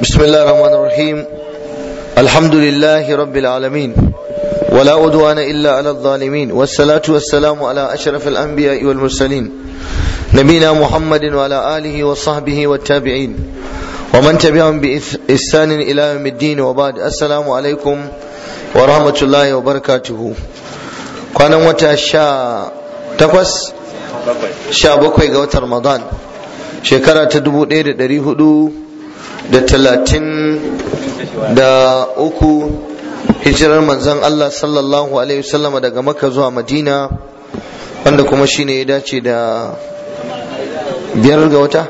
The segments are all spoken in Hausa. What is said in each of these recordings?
بسم الله الرحمن الرحيم الحمد لله رب العالمين ولا عدوان إلا على الظالمين والصلاة والسلام على أشرف الأنبياء والمرسلين نبينا محمد وعلى آله وصحبه والتابعين ومن تبعهم بإحسان إلى يوم الدين وبعد السلام عليكم ورحمة الله وبركاته كان متى شا تقوس شا بكوي قوة رمضان شكرا تدبو دير دري هدو da talatin da uku hijirar manzon Allah sallallahu alaihi wasallama daga makka zuwa madina wanda kuma shine ya dace da biyar ga wata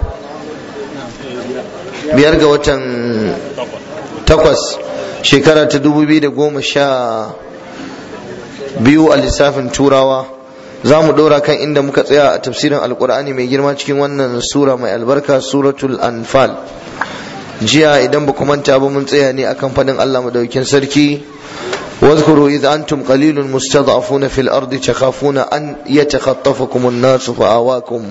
biyar ga watan takwas shekara ta dubu biyu da goma sha biyu a lissafin turawa za mu ɗora kan inda muka tsaya a tafsirin alkur'ani mai girma cikin wannan sura mai albarka suratul anfal jiya idan ba manta ba mun tsaya ne akan fadin Allah madaukin sarki واذكروا إذ أنتم قليل مستضعفون في الأرض تخافون أن يتخطفكم الناس فآواكم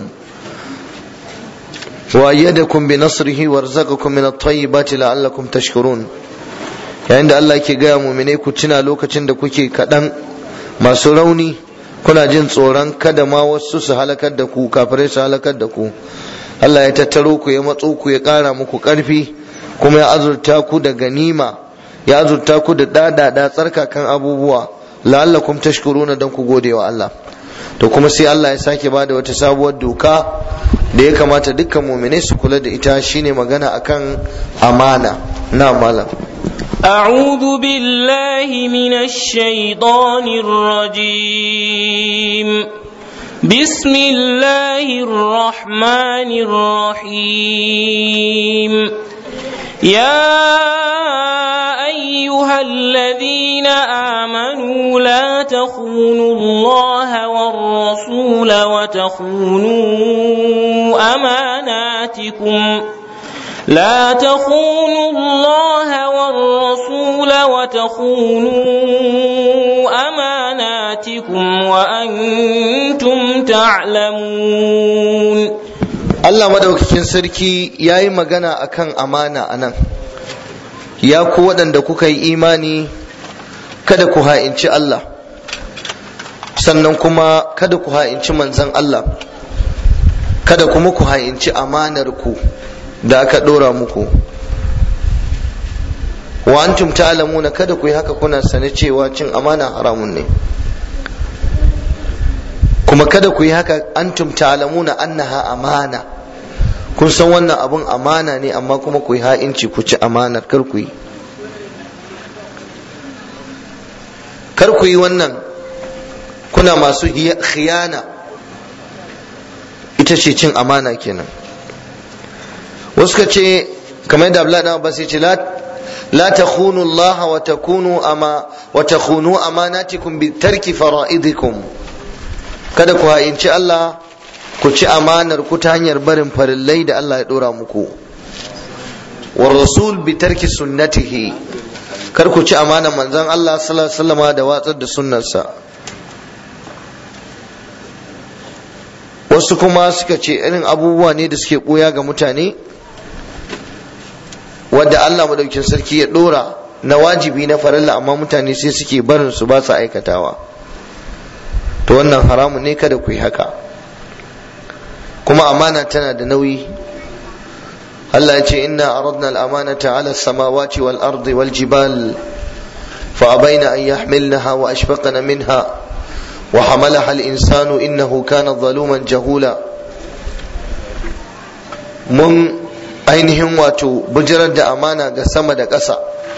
وأيدكم بنصره وارزقكم من الطيبات لعلكم تشكرون yayin da Allah ke gaya mumine ku tuna lokacin da kuke kaɗan masu rauni kuna jin tsoron kada ma wasu su halakar da ku kafirai su halakar da ku Allah ya tattaro ku ya matso ku ya ƙara muku ƙarfi kuma ya azurta ku da ganima ya azurta ku da dadada tsarkakan abubuwa la'allakum tashkuruna dan ku gode wa Allah to kuma sai Allah ya sake bada wata sabuwar doka da ya kamata dukkan mu'minai su kula da ita shine magana akan amana na malam أعوذ بالله من الشيطان الرجيم بسم الله الرحمن الرحيم يا أيها الذين آمنوا لا تخونوا الله والرسول وتخونوا أماناتكم لا تخونوا الله والرسول وتخونوا أماناتكم وأنتم تعلمون Allah madaukakin sarki ya yi magana akan amana a nan ya ku waɗanda kuka yi imani kada ku ha'inci Allah sannan kuma kada ku ha'inci manzan Allah kada kuma ku ha'inci amanar ku da aka ɗora muku wa antum ta'lamuna kada ku yi haka kuna sane cewa cin amana haramun ne kuma kada ku yi haka antum ta'lamuna annaha amana kun san wannan abun amana ne amma kuma ku yi ha'inci ku ci amanar kar ku yi kar ku yi wannan kuna masu khiyana ita ce cin amana kenan wasu ka ce kamar yadda Abdullahi dan Abbas ya ce la la takhunu Allah wa takunu ama wa takhunu amanatikum bi tarki fara'idikum kada ku ha'inci Allah ku ci amanar ku ta hanyar barin farillai da Allah ya dora muku war rasul bi tarki sunnatihi kar ku ci amanar manzon Allah sallallahu alaihi wasallam da watsar da sunnarsa wasu kuma suka ce irin abubuwa ne da suke ɓoya ga mutane wadda Allah madaukin sarki ya dora na wajibi na farilla amma mutane sai suke barin su ba su aikatawa to wannan haramun ne kada ku yi haka kuma amana tana da nauyi Allah ya ce inna aradna al-amanata ala samawati wal ardi wal jibal fa abaina an yahmilnaha wa ashfaqna minha wa hamalaha al-insanu innahu kana zaluman jahula mun ainihin wato bijirar da amana ga sama da ƙasa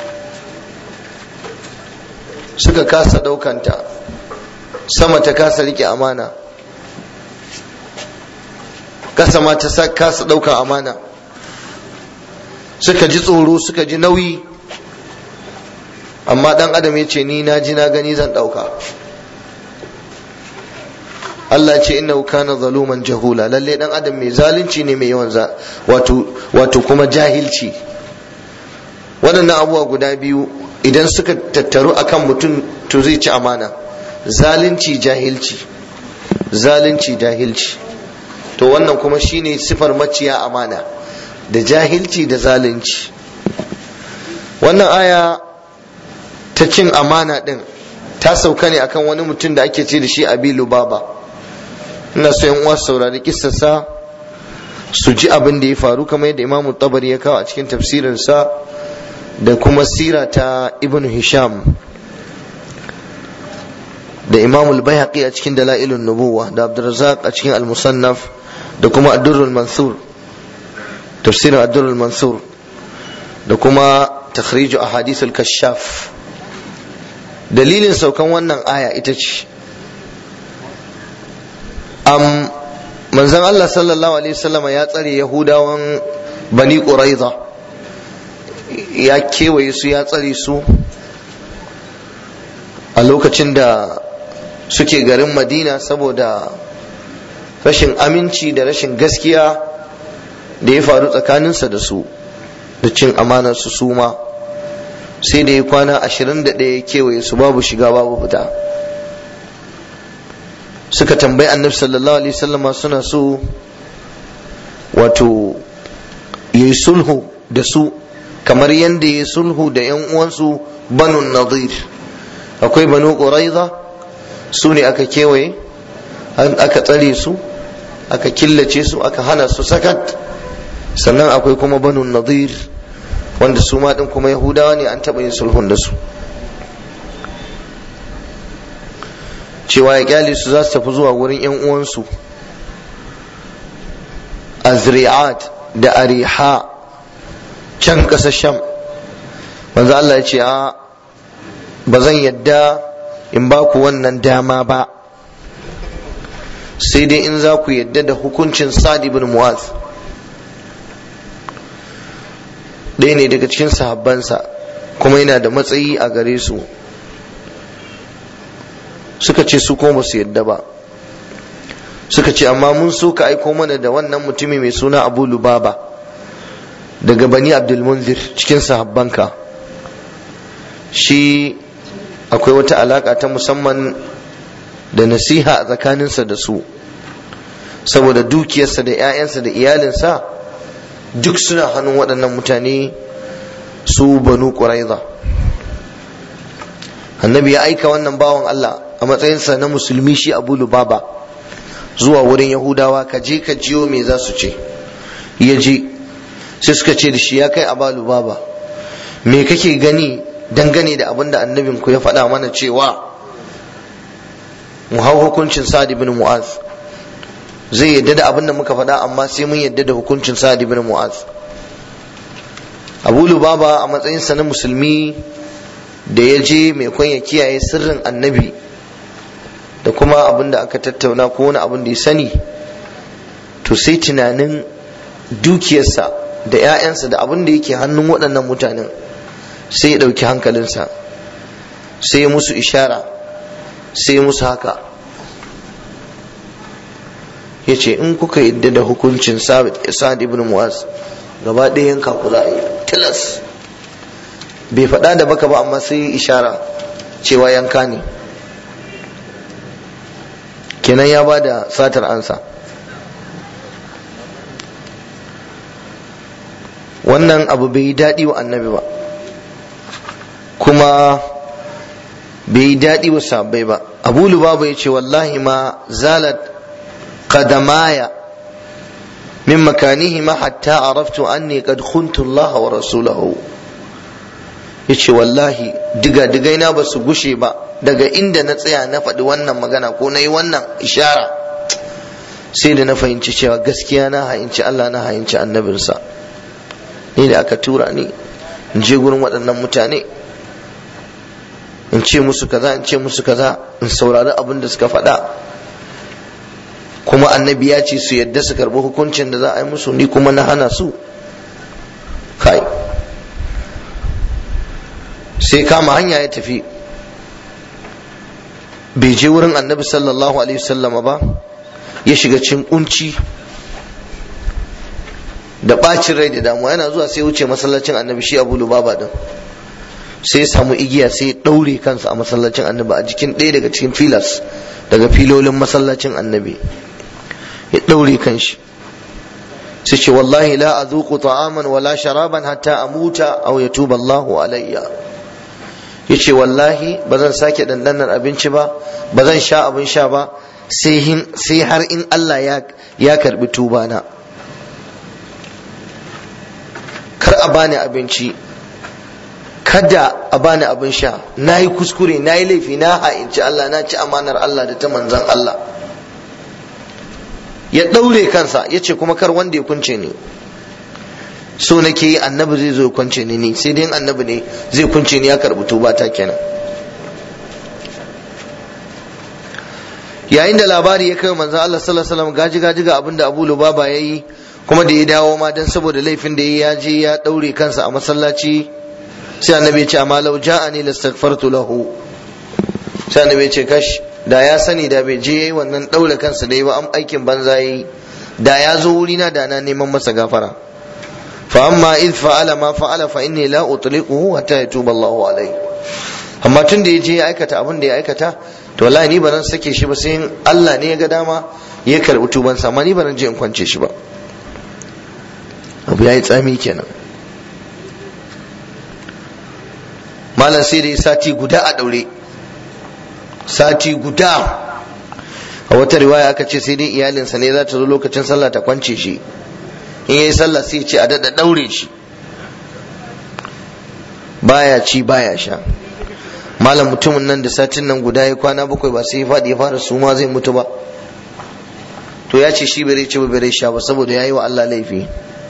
suka kasa ɗaukanta sama ta kasa rike amana ƙasa ma ta kasa ɗaukan amana suka ji tsoro suka ji nauyi amma ɗan adam ya ce ni na ji na gani zan ɗauka Allah ce inna kana zaluman jahula lalle dan adam mai zalunci ne mai yawan wato wato kuma jahilci waɗannan abubuwa guda biyu idan suka tattaru akan mutum to zai ci amana zalunci jahilci zalunci jahilci to wannan kuma shine sifar maciya amana da jahilci da zalunci wannan aya ta cin amana din ta sauka ne akan wani mutum da ake ce da shi abi lubaba ina so yan uwa saurari kissarsa su ji abin da ya faru kamar yadda imamu tabari ya kawo a cikin tafsirinsa da kuma sira ta ibn hisham da imamul bayhaqi a cikin dalailun nubuwa da abdurrazzaq a cikin al-musannaf da kuma ad-durrul mansur tafsirin ad-durrul mansur da kuma takhriju ahadithul kashaf dalilin saukan wannan aya ita ce am manzon Allah sallallahu alaihi wasallama ya tsare yahudawan bani quraiza ya kewaye su ya tsare su a lokacin da suke garin madina saboda rashin aminci da rashin gaskiya da ya faru tsakaninsa da su da cin amanar su suma sai da ya kwana ashirin da ɗaya kewaye su babu shiga babu fita suka tambayi annabi sallallahu alaihi wasallama suna so wato ya yi sulhu da su kamar yadda ya yi sulhu da 'yan uwansu banu nadir akwai banu ƙuraiza su ne aka kewaye aka tsare su aka killace su aka hana su sakat sannan akwai kuma banu nadir wanda su ma din kuma yahudawa ne an taɓa yin sulhun da su cewa ya kyale su za su tafi zuwa wurin yan uwansu azri'at da ariha can ƙasar sham manzo Allah ya ce a ba zan yadda in ba ku wannan dama ba sai dai in za ku yadda da hukuncin sa'ad ibn mu'az ɗaya ne daga cikin sahabbansa kuma yana da matsayi a gare su suka ce su kuma su yadda ba suka ce amma mun so ka aiko mana da wannan mutumi mai suna abu lubaba daga bani abdulmunzir cikin sahabbanka shi akwai wata alaka ta musamman da nasiha a tsakaninsa da su saboda dukiyarsa da 'ya'yansa da iyalinsa duk suna hannun waɗannan mutane su banu ƙuraiza annabi ya aika wannan bawan Allah a matsayinsa na musulmi shi abu lubaba zuwa wurin yahudawa ka je ka jiyo me za su ce ya je sai suka ce da shi ya kai abu lubaba me kake gani dangane da abin da annabin ku ya faɗa mana cewa mu hau hukuncin sa'ad ibn mu'az zai yadda da abin da muka faɗa amma sai mun yadda da hukuncin sa'ad ibn mu'az abu lubaba a matsayinsa na musulmi da ya je mai ya kiyaye sirrin annabi da kuma abin da aka tattauna ko wani abin da ya sani to sai tunanin dukiyarsa da 'ya'yansa da abin da yake hannun waɗannan mutanen sai ya ɗauki hankalinsa sai ya musu ishara sai ya musu haka ya ce in kuka yadda da hukuncin sa'ad ibn mu'az gaba ɗaya yanka ku za a yi tilas bai faɗa da baka ba amma sai ishara cewa yanka ne kenan ya ba da satar ansa wannan abu bai yi daɗi wa annabi ba kuma bai yi daɗi wa sabbai ba abu lubaba ya ce wallahi ma zalat qadamaya min makanihima hatta araftu anni qad khuntu Allah wa rasulahu yace wallahi diga digai na ba su gushe ba daga inda na tsaya na faɗi wannan magana ko na yi wannan ishara sai da na fahimci cewa gaskiya na hayinci Allah na hayinci annabinsa ni da aka tura ni in je gurin waɗannan mutane in ce musu kaza in ce musu kaza in saurari abin da suka faɗa kuma annabi ya ce su yadda su karɓi hukuncin da za a yi musu ni kuma na hana su kai sai kama hanya ya tafi bai je wurin annabi sallallahu alaihi wasallama ba ya shiga cin kunci da bacin rai da damuwa yana zuwa sai wuce masallacin annabi shi abu lubaba din sai ya samu igiya sai ya daure kansa a masallacin annabi a jikin ɗaya daga cikin filas daga filolin masallacin annabi ya daure kanshi sai ce wallahi la azuqu ta'aman wala sharaban hatta amuta aw yatuba Allahu alayya yace wallahi ba zan sake dandanar abinci ba ba zan sha abin sha ba sai har in Allah ya ya karbi tuba na kar a bani abinci kada a bani abin sha na yi kuskure na yi laifi na ha'inci Allah na ci amanar Allah da ta manzan Allah ya ɗaure kansa ya ce kuma kar wanda ya kunce ni so nake yi annabi zai zo kunce ni ni sai dai annabi ne zai kunce ni ya karɓi tuba ta kenan yayin da labari ya kai manzan Allah sallallahu alaihi wasallam gaji gaji ga abin da Abu Lubaba yayi kuma da ya dawo ma dan saboda laifin da ya je ya ɗaure kansa a masallaci sai annabi ya ce amma lau ja'ani lastaghfartu lahu sai annabi ya ce kash da ya sani da bai je yayi wannan daure kansa da yi ba am aikin banza yayi da ya zo wuri na da na neman masa gafara fa amma id fa'ala ma fa'ala fa inni la utliquhu hatta yatuba Allahu alayhi amma tun da ya je ya aikata abin da ya aikata to wallahi ni ba zan sake shi ba sai Allah ne ya ga dama ya karbi tubansa amma ni ba zan je in kwance shi ba abu yayi tsami kenan malam sai da ya sati guda a daure sati guda a wata riwaya aka ce sai dai iyalinsa ne za ta zo lokacin sallah ta kwance shi in yayi sallah sai ce a dada daure shi baya ci baya sha malam mutumin nan da satin nan guda ya kwana bakwai ba sai ya faɗi ya fara suma zai mutu ba to ya ce shi bai ci ba bai sha ba saboda ya yi wa Allah laifi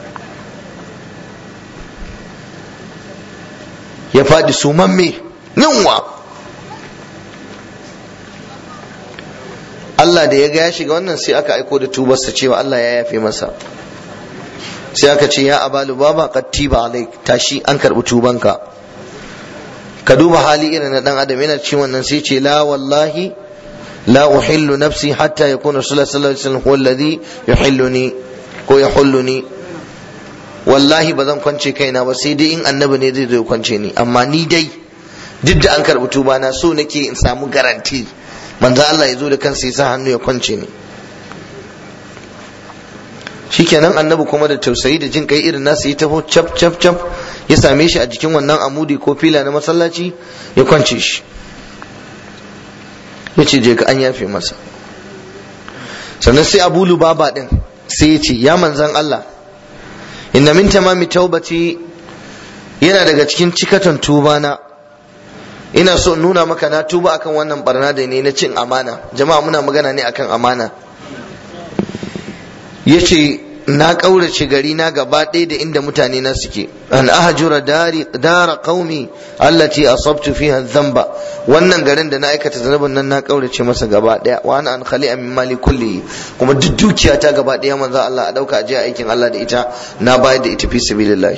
ya faɗi sumamme yunwa Allah da ya ga ya shiga wannan sai aka aiko da tubarsa cewa Allah ya yafe masa sai aka ce ya abalu baba qattiba alaik tashi an karbi tubanka ka duba hali irin na dan adam yana cikin wannan sai ce la wallahi la uhillu nafsi hatta yakuna rasulullah sallallahu alaihi wasallam huwa alladhi yuhilluni ko yahulluni wallahi ba zan kwance kaina ba sai dai in annabi ne zai zo kwance ni amma ni dai duk da an karbi tuba na so nake in samu garanti manzo Allah ya zo da kansa ya sa hannu ya kwance ni shikenan annabi kuma da tausayi da jin kai irin nasu ya taho cap cap cap ya same shi a jikin wannan amudi ko fila na masallaci ya kwance shi ya ce je ka an yafe masa sannan sai abu lubaba din sai ya ce ya manzan Allah inna min tamami taubati yana daga cikin cikatan tuba na ina so nuna maka na tuba akan wannan barna da ne na cin amana jama'a muna magana ne akan amana yace na ƙaurace gari na gaba ɗaya da inda mutane na suke an ahjura dari dara qaumi allati asabtu fiha dhanba wannan garin da na aikata zanubin nan na ƙaurace masa gaba ɗaya wa ana an khali min mali kulli kuma duk dukiya ta gaba ɗaya manzo Allah a dauka aje aikin Allah da ita na bayar da ita fi sabilillah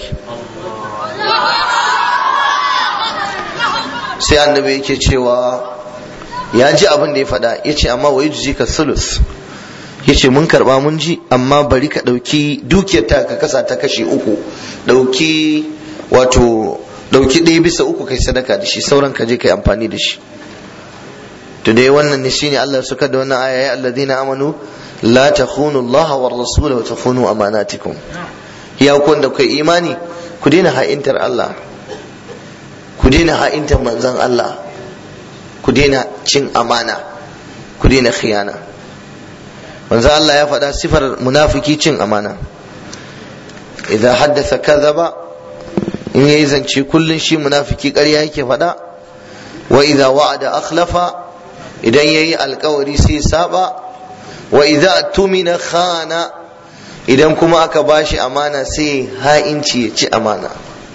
sai annabi yake cewa ya ji abin da ya faɗa yace amma wa yujzika sulus yace mun karba mun ji amma bari ka dauki dukiyar ta ka kasa ta kashe uku dauki wato dauki ɗaya bisa uku kai sadaka da shi sauran ka je kai amfani da shi to dai wannan ne shine Allah ya saka da wannan aya ya alladhina amanu la takhunu Allah wa rasul wa takhunu amanatikum ya kun da kai imani ku daina ha'intar Allah ku daina ha'intar manzon Allah ku daina cin amana ku daina khiyana manzo Allah ya faɗa sifar munafiki cin amana idan haddasa kadhaba in yayi zance kullun shi munafiki ƙarya yake faɗa wa idza wa'ada akhlafa idan yayi alkawari sai saba wa idza tumina khana idan kuma aka bashi amana sai ha'inci ya ci amana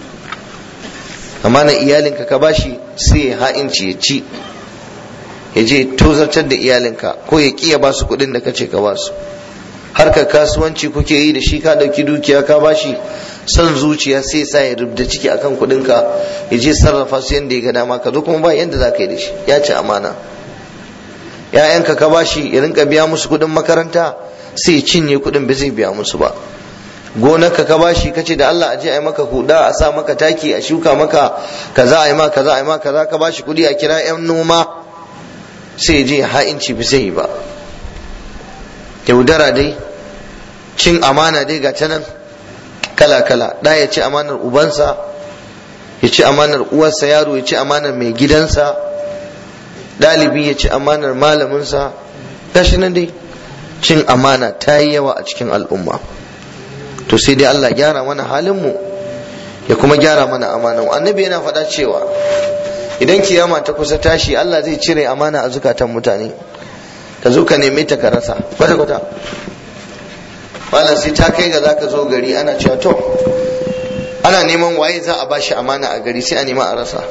amana iyalinka ka bashi sai ha'inci ya ci ya je tozartar da iyalinka ko ya kiya ba su kuɗin da kace ka ba su harkar kasuwanci kuke yi da shi ka ɗauki dukiya ka ba shi son zuciya sai sa ya rubda ciki akan kuɗinka ya je sarrafa su yadda ya ga dama ka zo kuma ba yadda za ka yi da shi ya ci amana ‘ya'yanka ka ba shi ya rinka biya musu kuɗin makaranta sai ya cinye kuɗin ba zai biya musu ba gonarka ka bashi kace da Allah aje ai maka huda a sa maka taki a shuka maka kaza ai ma kaza ai ma kaza ka bashi kuɗi a kira 'yan noma sai je ha'inci bi zai ba yaudara dai cin amana dai ga ta nan kala kala da ya ci amanar ubansa ya ci amanar uwarsa yaro ya ci amanar mai gidansa ɗalibi ya ci amanar malaminsa gashi nan dai cin amana ta yi yawa a cikin al'umma to sai dai Allah gyara mana halinmu ya kuma gyara mana amanan annabi yana faɗa cewa idan kiyama ta kusa tashi Allah zai cire amana a zukatan mutane ka zo ka neme ta ka rasa kwata kwata malam sai ta kai ga zaka zo gari ana cewa to ana neman waye za a bashi amana a gari sai a nema a rasa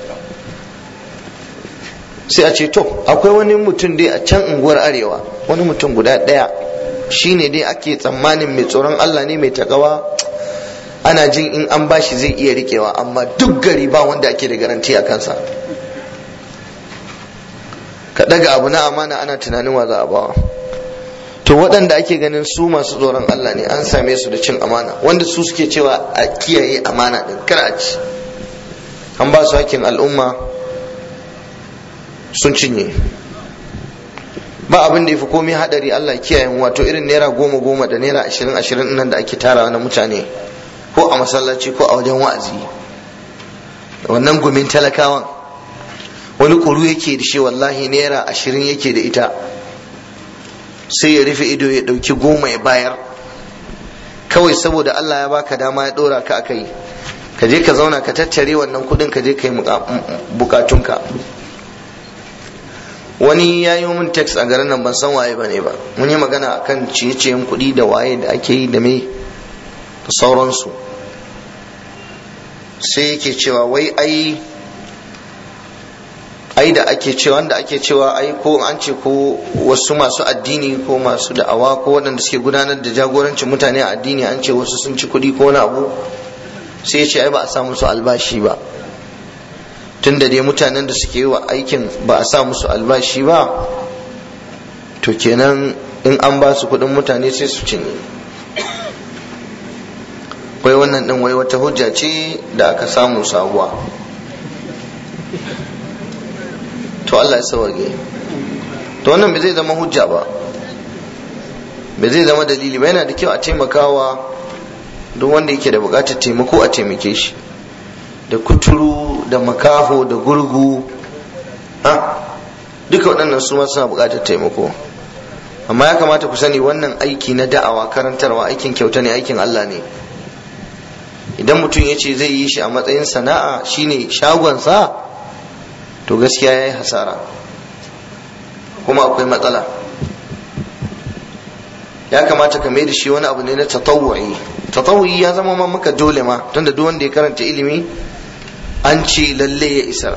sai a ce to akwai wani mutum dai a can unguwar arewa wani mutum guda ɗaya shine dai ake tsammanin mai tsoron Allah ne mai takawa ana jin in an bashi zai iya rikewa amma duk gari ba wanda ake da garanti a kansa ka daga abu na amana ana tunanin wa za a bawa to waɗanda ake ganin su masu tsoron Allah ne an same su da cin amana wanda su suke cewa a kiyaye amana din kar a ci an ba su hakkin al'umma sun cinye ba abin da ya fi komai hadari Allah kiyaye wato irin naira goma goma da naira ashirin ashirin nan da ake tarawa na mutane ko a masallaci ko a wajen wa'azi wannan gumin talakawan wani kuru yake da shi wallahi naira ashirin yake da ita sai ya rufe ido ya ɗauki goma ya bayar kawai saboda Allah ya baka dama ya ɗora ka akai ka je ka zauna ka tattare wannan kuɗin ka je ka yi bukatunka wani ya yi min text a garin nan ban san waye ba ne ba mun yi magana akan ciye-ciyen kuɗi da waye da ake yi da me da sauransu sai yake cewa wai ai ai da ake cewa wanda ake cewa ai ko an ce ko wasu masu addini ko masu da'awa ko waɗanda suke gudanar da jagorancin mutane a addini an ce wasu sun ci kuɗi ko wani abu sai ya ce ai ba a sa musu albashi ba tun da dai mutanen da suke yi wa aikin ba a sa musu albashi ba to kenan in an ba su kuɗin mutane sai su cinye wai wannan ɗin wai wata hujja ce da aka samu sabuwa to Allah ya sauke to wannan bai zai zama hujja ba bai zai zama dalili ba yana da kyau a taimakawa duk wanda yake da bukatar taimako a taimake shi da kuturu da makaho da gurgu ha duka waɗannan su ma suna bukatar taimako amma ya kamata ku sani wannan aiki na da'awa karantarwa aikin kyauta ne aikin Allah ne idan mutum ya ce zai yi shi a matsayin sana'a shine shagonsa to gaskiya ya yi hasara kuma akwai matsala ya kamata ka mai da shi wani abu ne na tatawu'i tatawu'i ya zama ma maka dole ma tunda duk wanda ya karanta ilimi an ce lalle ya isar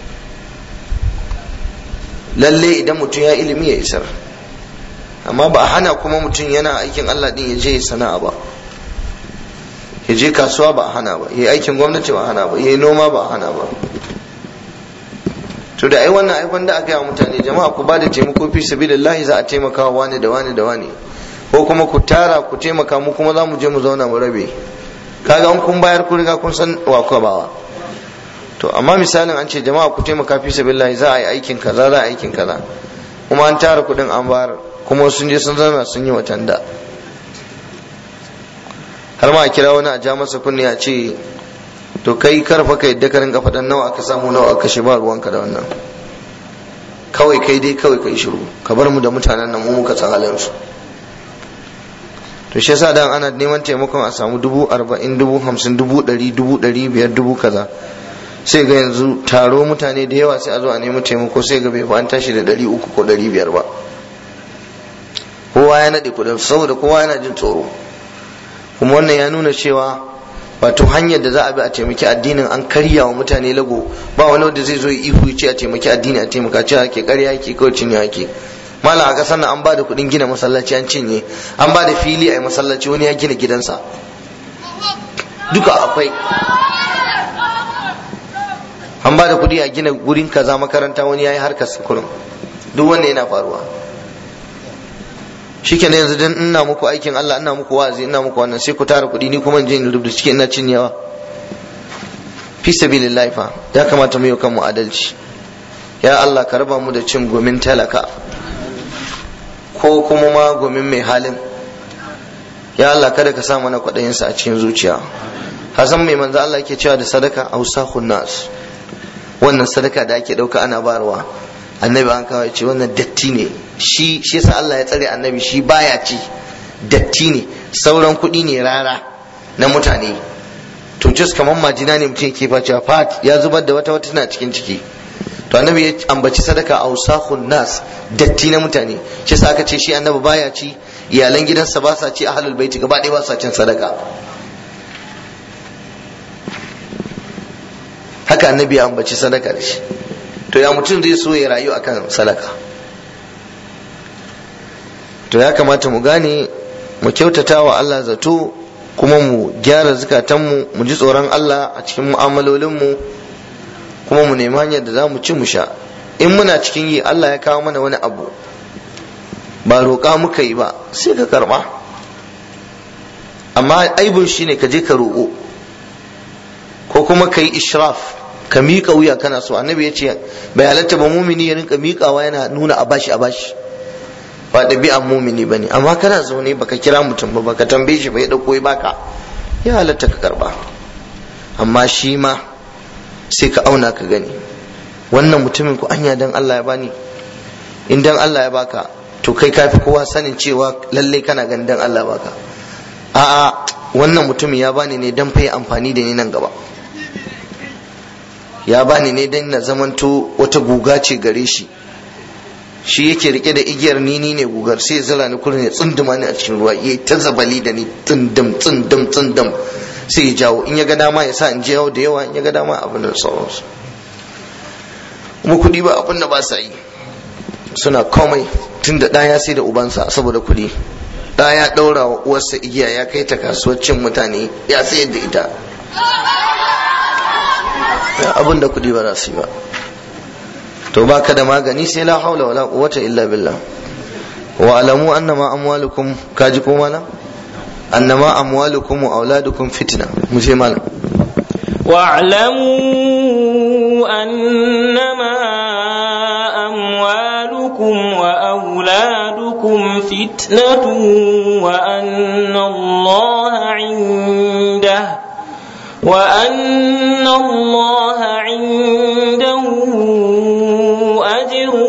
lalle idan mutum ya ilimi ya isar amma ba a hana kuma mutum yana aikin Allah din ya je ya sana'a ba ya je kasuwa ba a hana ba ya aikin gwamnati ba a hana ba ya noma ba a hana ba to da ai wannan ai wanda aka yi wa mutane jama'a ku ba da taimako fi sabilillahi za a taimaka wa wani da wani da wani ko kuma ku tara ku taimaka mu kuma za mu je mu zauna mu rabe kaga an kun bayar ku riga kun san wa ku bawa to amma misalin an ce jama'a ku taimaka fi sabilillahi za a yi aikin kaza za a yi aikin kaza kuma an tara kuɗin an bayar kuma sun je sun zauna sun yi watan da har ma a kira wani a ja masa kunne a ce to kai karfa ka yadda ka rinka faɗan nawa aka samu nawa aka shi ba ruwanka da wannan kawai kai dai kawai kai shiru ka bar mu da mutanen nan mu muka san halin su to shi yasa dan ana neman taimakon a samu dubu arba'in dubu hamsin dubu ɗari dubu ɗari biyar dubu kaza sai ga yanzu taro mutane da yawa sai a zo a nemi taimako sai ga bai an tashi da ɗari uku ko ɗari biyar ba kowa ya naɗe kuɗin saboda kowa yana jin tsoro kuma wannan ya nuna cewa wato hanyar da za a bi a taimaki addinin an karya wa mutane lago ba wani wanda zai zo ya ihu ya ce a taimaki addini a taimaka ce ake karya ake kawai cinye ake malam a kasar nan an ba da kuɗin gina masallaci an cinye an ba da fili a yi masallaci wani ya gina gidansa duka akwai an ba da kuɗi a gina gurin kaza makaranta wani ya yi harkar kurum duk wanda yana faruwa shikenan yanzu dan ina muku aikin Allah ina muku wa'azi ina muku wannan sai ku tara kuɗi ni kuma in je in rubuta cikin ina cinyewa fi sabilillah fa ya kamata mu yi kanmu adalci ya Allah ka raba mu da cin gomin talaka ko kuma ma gomin mai halin ya Allah kada ka sa mana kwaɗayin sa a cikin zuciya hasan mai manzo Allah yake cewa da sadaka ausahun nas wannan sadaka da ake ɗauka ana barwa annabi an kawo ce wannan datti ne shi shi yasa Allah ya tsare annabi shi baya ci datti ne sauran kuɗi ne rara na mutane to just kamar majina ne mutum yake facewa fat ya zubar da wata wata tana cikin ciki to annabi ya ambaci sadaka a usahun nas datti na mutane shi yasa aka ce shi annabi baya ci iyalan gidansa ba sa ci ahlul baiti gaba ɗaya ba sa cin sadaka haka annabi ya ambaci sadaka da shi to ya mutum zai so ya rayu akan sadaka to ya kamata mu gane mu kyautata wa Allah zato kuma mu gyara zukatanmu mu ji tsoron Allah a cikin mu'amalolinmu kuma mu nemi hanyar da za mu ci mu sha in muna cikin yi Allah ya kawo mana wani abu ba roƙa muka yi ba sai ka karɓa amma aibun shi ne ka je ka roƙo ko kuma ka yi ishraf ka miƙa wuya kana so annabi ya ce bai halatta ba mumini ya rinka miƙawa yana nuna a bashi a bashi ba ɗabi'an mumini ba ne amma kana zaune baka kira mutum ba baka tambaye shi ba ya ɗauko ya baka ya halatta ka karɓa amma shi ma sai ka auna ka gani wannan mutumin ku anya dan Allah ya bani in dan Allah ya baka to kai kafi kowa sanin cewa lalle kana ganin dan Allah baka a'a wannan mutumin ya bani ne dan fa amfani da ni nan gaba ya bani ne dan na zamanto wata guga ce gare shi shi yake rike da igiyar ni ni ne gugar sai ya zira ni kullum ya tsunduma ni a cikin ruwa yayi ta zabali da ni tsundum tsundum tsundum sai ya jawo in ya ga dama ya sa in je da yawa in ya ga dama abin da sauransu kuma kuɗi ba abin da ba sa yi suna komai tun da ɗaya sai da ubansa saboda kuɗi ɗaya ya ɗaura wa uwarsa igiya ya kai ta kasuwar cin mutane ya sayar da ita abin da kuɗi ba za su yi ba to baka da magani sai la haula wala quwwata illa billah wa alamu annama amwalukum kaji ko malam annama amwalukum wa auladukum fitna mu je malam واعلموا أنما أموالكم وأولادكم فتنة وأن الله عنده وأن الله عنده أجر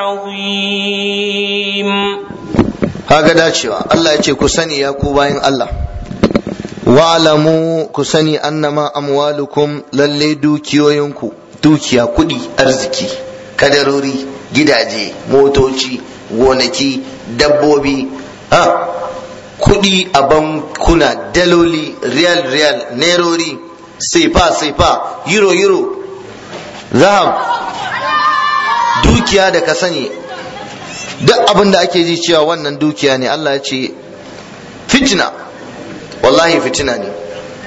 عظيم هذا dacewa Allah ya ce ku sani ya ku bayan Allah wa'lamu ku sani annama amwalukum lalle dukiyoyinku dukiya kudi arziki kadarori gidaje motoci gonaki dabbobi ha kudi a bankuna daloli riyal riyal nerori saifa saifa euro euro zahab dukiya da ka sani duk abin da ake ji cewa wannan dukiya ne Allah ya ce fitina wallahi fitina ne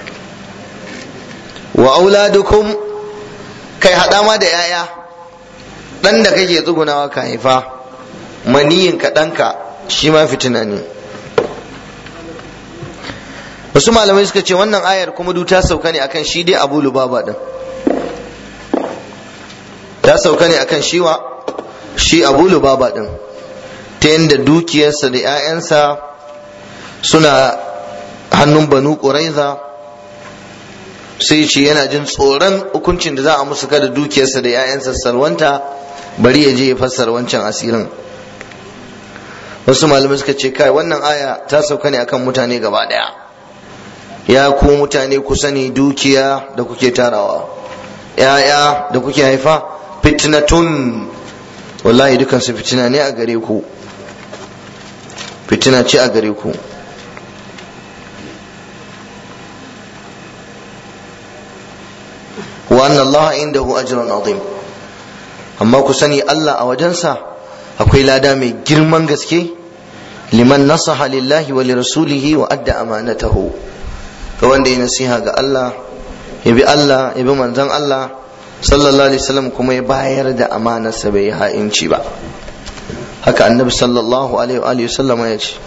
wa auladukum kai hada ma da yaya dan da kake tsugunawa ka haifa maniyin ka danka shi ma fitina ne wasu malamai suka ce wannan ayar kuma du ta sauka ne akan shi dai abu lubaba din ta sauka ne akan shiwa shi abu lubaba din ta yadda dukiyarsa da 'ya'yansa suna hannun banu ƙuraiza sai ce yana jin tsoron hukuncin da za a musu kada dukiyarsa da 'ya'yansa salwanta bari ya je ya fassara wancan asirin wasu malamai suka ce kai wannan aya ta sauka ne akan mutane gaba daya ya ku mutane ku sani dukiya da kuke tarawa 'ya'ya da kuke haifa fitnatun wallahi dukansu fitina ne a gare ku fitina ce a gare ku wa anna Allah indahu ajrun azim amma ku sani Allah a wajensa akwai lada mai girman gaske liman nasaha lillahi wa lirasulihi wa adda amanatahu ga wanda ya nasiha ga Allah ya bi Allah ya bi manzon Allah sallallahu alaihi wasallam kuma ya bayar da amanarsa bai ha'inci ba haka annabi sallallahu alaihi wa sallam ya ce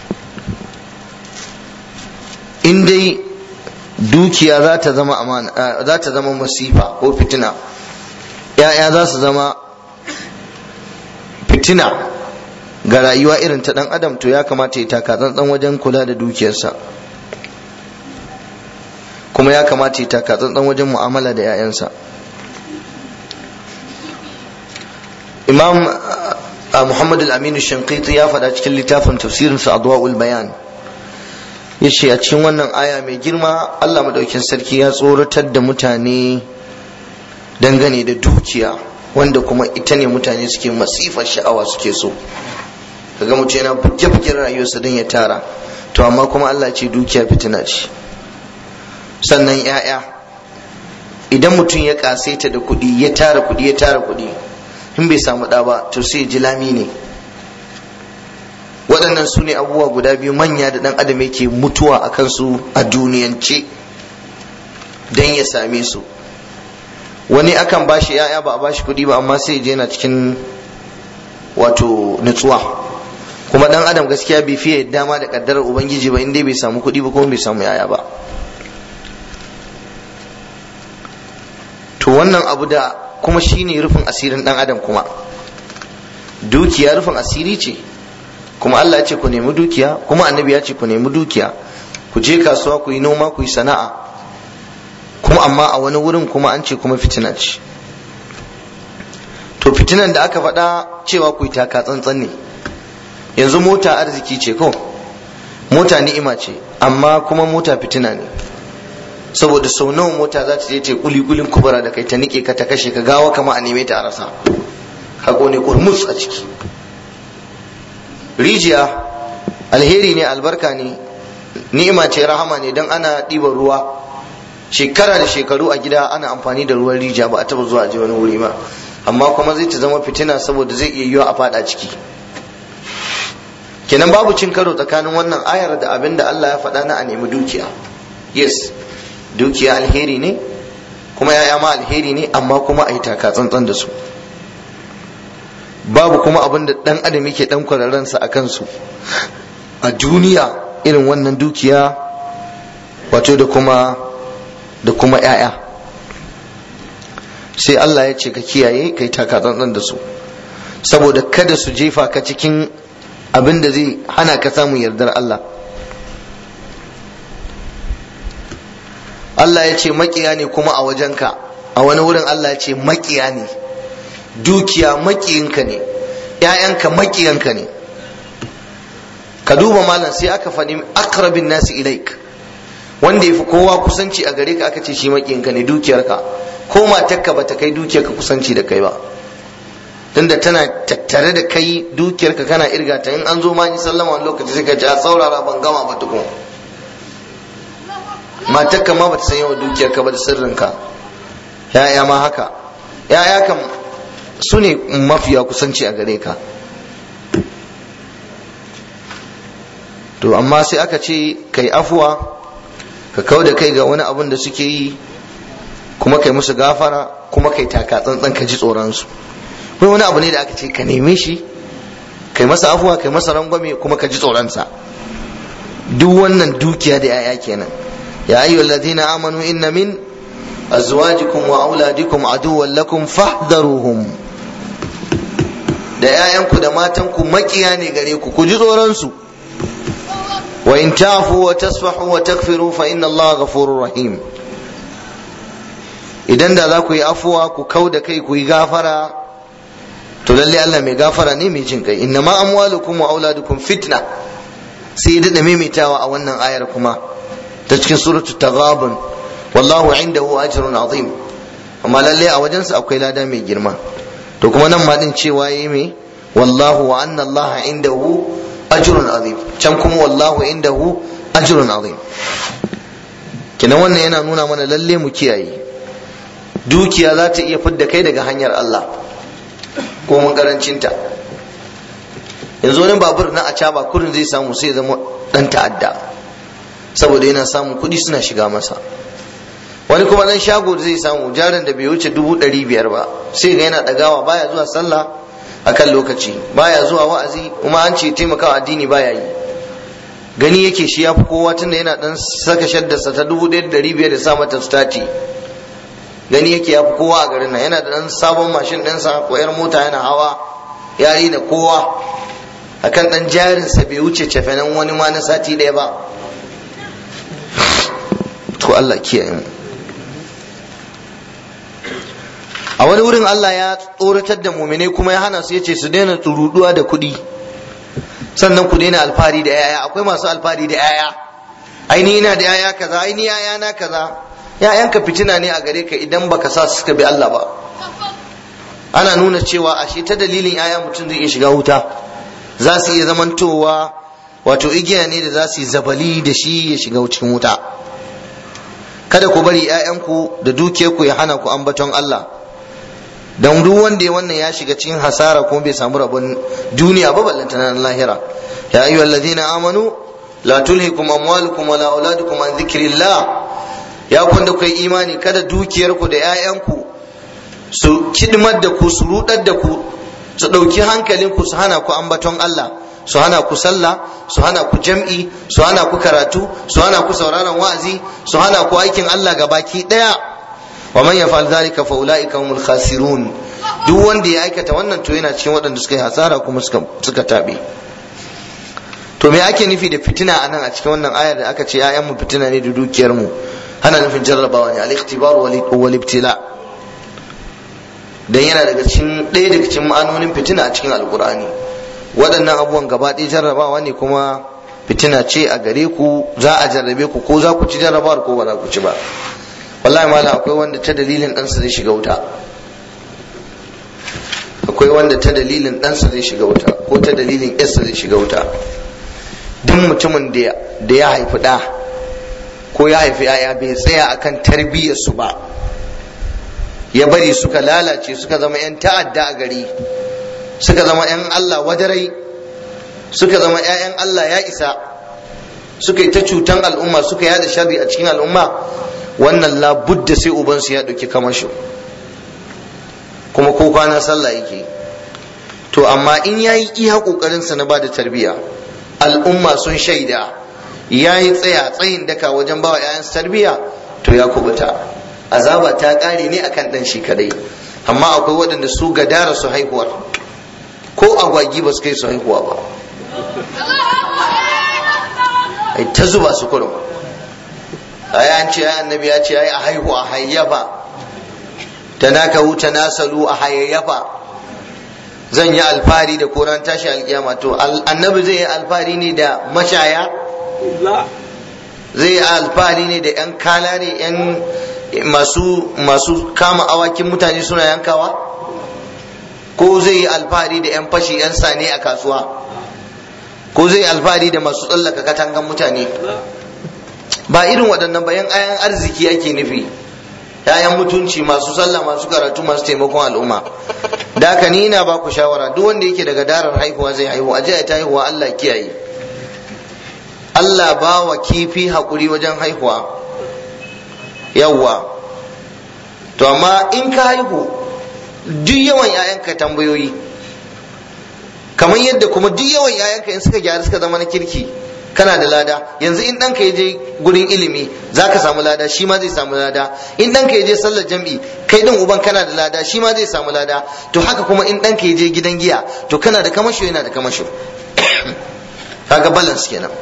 in dai dukiya za ta zama amana za ta zama masifa ko fitina ya'ya za su zama fitina ga rayuwa irin ta dan adam to ya kamata ya taka tsantsan wajen kula da dukiyarsa kuma ya kamata ya taka tsantsan wajen mu'amala da 'ya'yansa imam muhammad al-aminu shankiti ya faɗa cikin littafin tafsirinsa adwa'ul bayan ya ce a cikin wannan aya mai girma allah maɗaukin sarki ya tsoratar da mutane dangane da dukiya wanda kuma ita ne mutane suke masifar sha'awa suke so kaga mutum yana buge-bugen rayuwarsa don ya tara to amma kuma allah ce dukiya fitina ce sannan 'ya'ya idan mutum ya kasaita da kuɗi ya tara kuɗi ya tara kuɗi in bai samu ɗa ba to sai ji lami ne waɗannan su ne abubuwa guda biyu manya da ɗan adam yake mutuwa a kansu a duniyance don ya same su wani akan bashi ya'ya ba a bashi kuɗi ba amma sai je yana cikin wato nutsuwa kuma ɗan adam gaskiya bai fiye dama da ƙaddarar ubangiji ba in dai bai samu kuɗi ba kuma bai samu ya'ya ba to wannan abu da kuma shine rufin asirin dan adam kuma dukiya rufin asiri ce kuma Allah ya ce ku nemi dukiya kuma annabi ya ce ku nemi dukiya ku je kasuwa ku yi noma ku yi sana'a kuma amma a wani wurin kuma an ce kuma fitina ce to fitinan da aka faɗa cewa ku yi taka tsantsan ne yanzu mota arziki ce ko mota ni'ima ce amma kuma mota fitina ne saboda sau nawa mota za ta je ta kuli kulin kubura da kai ta nike ka ta kashe ka gawa kama a neme ta a rasa ka ne kurmus a ciki rijiya alheri ne albarka ne ni'ima ce rahama ne don ana ɗiban ruwa shekara da shekaru a gida ana amfani da ruwan rijiya ba a taba zuwa je wani wuri ba amma kuma zai ta zama fitina saboda zai iya yiwa a fada ciki kenan babu cin karo tsakanin wannan ayar da abin da Allah ya faɗa na a nemi dukiya yes dukiya alheri ne kuma ya'ya ma alheri ne amma kuma a yi taka tsantsan da su babu kuma abin da dan adam yake dan kwararrensa a kansu a duniya irin wannan dukiya wato da kuma da kuma ya'ya sai Allah ya ce ka kiyaye kai taka tsantsan da su saboda kada su jefa ka cikin abin da zai hana ka samun yardar Allah Allah ya ce makiya ne kuma a wajenka a wani wurin Allah ya ce makiya ne dukiya makiyinka ne ‘ya'yanka makiyanka ne ka duba malam sai aka faɗi akrabin nasi ilaik wanda ya fi kowa kusanci a gare ka aka ce shi makiyinka ne dukiyarka ko matarka ba ta kai dukiyarka kusanci da kai ba tunda tana tattare da kai dukiyarka kana irga ta in an zo ma ni sallama wani lokaci sai ka ji a saurara ban gama ba tukun matarka ma bata san yawan dukiyarka ba da sirrinka ya'ya ma haka ya'ya kam su ne mafiya kusanci a gare ka to amma sai aka ce kai afuwa ka kau da kai ga wani abun da suke yi kuma kai musu gafara kuma kai taka tsantsan ka ji tsoronsu wai wani abu ne da aka ce ka neme shi kai masa afuwa kai masa rangwame kuma ka ji tsoronsa duk wannan dukiya da 'ya'ya kenan يا أيها الذين آمنوا إن من أزواجكم وأولادكم عدوا لكم فاحذروهم da ‘ya'yanku da matanku makiya ne gare ku ku ji tsoronsu wa in tafu wa tasfahu wa takfiru fa inna Allah ghafurur rahim idan da za ku yi afuwa ku kau da kai ku yi gafara to lalle Allah mai gafara ne mai jin kai inna ma amwalukum wa auladukum fitna sai ya dada maimaitawa a wannan ayar kuma ta cikin suratul taghabun wallahu indahu ajrun azim amma lalle a wajensa akwai lada mai girma to kuma nan ma din cewa yayi me wallahu wa anna allaha indahu ajrun azim can kuma wallahu indahu ajrun azim kina wannan yana nuna mana lalle mu kiyaye dukiya za ta iya fidda kai daga hanyar Allah ko mun karancinta yanzu wani babur na a kurin zai samu sai zama dan ta'adda saboda yana samun kuɗi suna shiga masa wani kuma dan shago zai samu jarin da bai wuce dubu ɗari biyar ba sai ga yana ɗagawa baya zuwa sallah akan lokaci baya zuwa wa'azi kuma an ce taimakawa addini baya yi gani yake shi ya fi kowa tunda yana dan saka shaddarsa ta dubu ɗaya da ɗari biyar da sa mata stati gani yake ya fi kowa a garin nan yana da dan sabon mashin ɗinsa ko yar mota yana hawa yari da kowa akan dan jarinsa bai wuce cefenan wani ma na sati ɗaya ba to Allah kiyaye mu a wani wurin Allah ya tsoratar da muminai kuma ya hana su yace su daina tsuruduwa da kuɗi sannan ku daina alfahari da yaya akwai masu alfahari da yaya aini ina da yaya kaza aini yaya na kaza yayanka fitina ne a gare ka idan baka sa su suka bi Allah ba ana nuna cewa ashe ta dalilin yaya mutum zai iya shiga wuta za su iya zamantowa wato igiya ne da za su yi zabali da shi ya shiga cikin wuta kada ku bari 'ya'yanku da dukiyarku ya hana ku ambaton Allah don duk wanda ya wannan ya shiga cikin hasara kuma bai samu rabon duniya ba ballanta na lahira ya ayyuhal ladina amanu la tulhikum amwalukum wala auladukum an dhikrillah ya kwanda kai imani kada dukiyarku da 'ya'yanku su kidmar da ku su rudar da ku su ɗauki hankalinku su hana ku ambaton Allah su hana ku sallah su hana ku jam'i su hana ku karatu su hana ku sauraron wa'azi su hana ku aikin Allah ga baki daya wa man yaf'al dhalika fa ulaika humul khasirun duk wanda ya aikata wannan to yana cikin waɗanda suka yi hasara kuma suka suka tabe to me ake nufi da fitina anan a cikin wannan ayar da aka ce ayan mu fitina ne da dukiyar mu ana nufin jarrabawa ne al-ikhtibar wal ibtila dan yana daga cikin ɗaya daga cikin ma'anonin fitina a cikin alqur'ani waɗannan abubuwan gaba ɗaya jarrabawa ne kuma fitina ce a gare ku za a jarrabe ku ko za ku ci jarrabawar ko ba za ku ci ba wallahi malam akwai wanda ta dalilin ɗansa zai shiga wuta akwai wanda ta dalilin ɗansa zai shiga wuta ko ta dalilin yarsa zai shiga wuta duk mutumin da ya haifi ɗa ko ya haifi yaya bai tsaya akan tarbiyyarsu ba ya bari suka lalace suka zama 'yan ta'adda a gari suka zama 'yan Allah wadarai suka zama 'ya'yan Allah ya isa suka yi ta cutan al'umma suka yada sharri a cikin al'umma wannan labudda sai ubansu ya ɗauki kamasho kuma ko kwana sallah yake to amma in ya yi iya ƙoƙarinsa na ba da tarbiyya al'umma sun shaida ya yi tsaya tsayin daka wajen bawa 'ya'yansa tarbiyya to ya kubuta azaba ta ƙare ne akan ɗan shi kadai amma akwai waɗanda su gadara su haihuwar ko agwagi ba su kai su haihuwa ba ai ta zuba su kurum ai an ce ai annabi ya ce ai a haihu a hayyafa tanakahu tanasalu a hayyafa zan yi alfahari da koran tashi alkiyama to annabi zai yi alfahari ne da mashaya zai yi alfahari ne da yan kalare yan masu masu kama awakin mutane suna yankawa ko zai yi alfahari da 'yan fashi 'yan sane a kasuwa ko zai yi alfahari da masu tsallaka katangan mutane ba irin waɗannan bayan ayan arziki ake nufi yayan mutunci masu sallah masu karatu masu taimakon al'umma da haka ni ina ba ku shawara duk wanda yake daga darar haihuwa zai haihu aje ta haihuwa Allah kiyaye Allah ba wa kifi haƙuri wajen haihuwa yawwa to amma in ka haihu duk yawan 'ya'yanka tambayoyi kamar yadda kuma duk yawan 'ya'yanka in suka gyara suka zama na kirki kana da lada yanzu in ɗanka ya je gurin ilimi za ka samu lada shi ma zai samu lada in ɗanka ya je sallar jam'i kai ɗin uban kana da lada shi ma zai samu lada to haka kuma in ɗanka ya je gidan giya to kana da kamasho yana da kamasho kaga balance kenan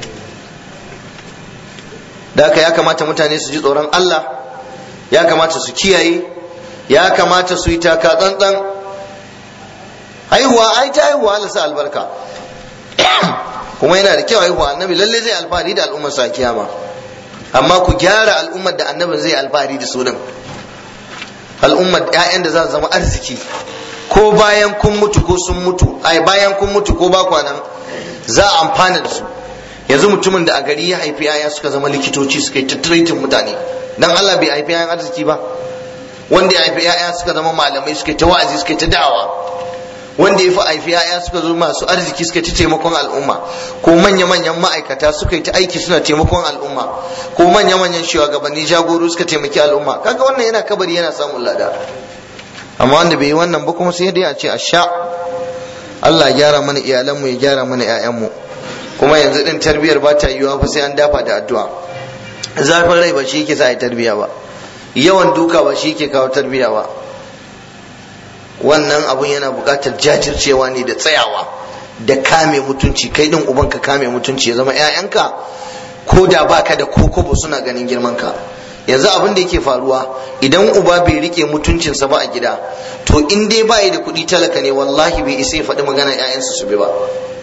da haka ya kamata mutane su ji tsoron Allah ya kamata su kiyaye ya kamata su yi taka tsantsan haihuwa ai ta haihuwa Allah sa albarka kuma yana da kyau haihuwa annabi lalle zai alfahari da al'ummar sa kiyama amma ku gyara al'ummar da annabin zai alfahari da su din al'ummar ƴaƴan da za su zama arziki ko bayan kun mutu ko sun mutu ai bayan kun mutu ko ba kwanan za a amfana da su yanzu mutumin da a gari ya haifi yaya suka zama likitoci suka yi tattaritin mutane dan Allah bai haifi yayan arziki ba wanda ya haifi yaya suka zama malamai suka yi ta wa'azi suka yi ta da'awa wanda ya fi haifi yaya suka zo masu arziki suka ci taimakon al'umma ko manya-manyan ma'aikata suka yi ta aiki suna taimakon al'umma ko manya-manyan shugabanni jagoro suka taimaki al'umma kaga wannan yana kabari yana samun lada amma wanda bai yi wannan ba kuma sai dai a ce a sha Allah ya gyara mana iyalanmu ya gyara mana 'ya'yanmu kuma yanzu din tarbiyar ba ta yiwuwa fa sai an dafa da addu'a zafin rai ba shi yake sa a tarbiya ba yawan duka ba shi yake kawo tarbiya ba wannan abun yana buƙatar jajircewa ne da tsayawa da kame mutunci kai din uban ka kame mutunci ya zama 'ya'yanka ko da baka da kokobo suna ganin girman ka yanzu abin da yake faruwa idan uba bai rike mutuncinsa ba a gida to in dai bai da kuɗi talaka ne wallahi bai isa ya faɗi magana 'ya'yansa su bi ba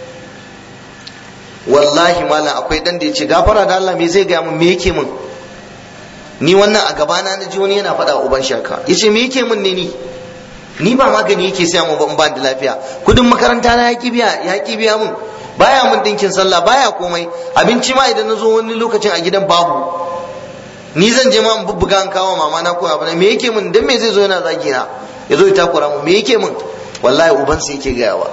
wallahi malam akwai dan da ya ce gafara da Allah me zai gaya min me yake min ni wannan a gabana na ji wani yana faɗa wa uban shaka yace me yake min ne ni ni ba magani yake saya mu ban ba da lafiya kudin makaranta na yaki biya yaki biya mun baya mun dinkin sallah baya komai abinci ma idan na zo wani lokacin a gidan babu ni zan je ma in bubbuga an kawo mama na ko abu me yake min dan me zai zo yana zagi na ya zo ya takura mu me yake min wallahi uban sai yake gayawa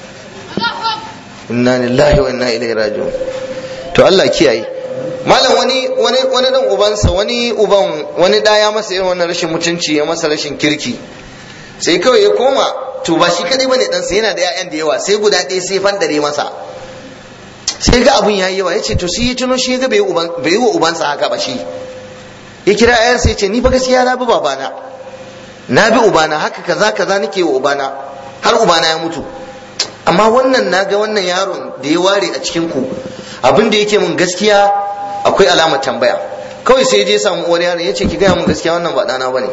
inna lillahi wa inna ilaihi raji'un to Allah kiyaye malam wani wani wani dan ubansa wani uban wani da ya masa irin wannan rashin mutunci ya masa rashin kirki sai kawai ya koma to ba shi kadai bane dan yana da ƴaƴan da yawa sai guda ɗaya sai fandare masa sai ga abun yayi yawa yace to sai ya tuno shi ga bai uban bai wa ubansa haka ba shi ya kira ƴaƴan sai ya ce ni fa gaskiya na bi babana na bi ubana haka kaza kaza nake wa ubana har ubana ya mutu amma wannan na ga wannan yaron da ya ware a cikin ku abin da yake mun gaskiya akwai alamar tambaya kawai sai je samu uwar yaron ya ce ki gaya mun gaskiya wannan ba ɗana bane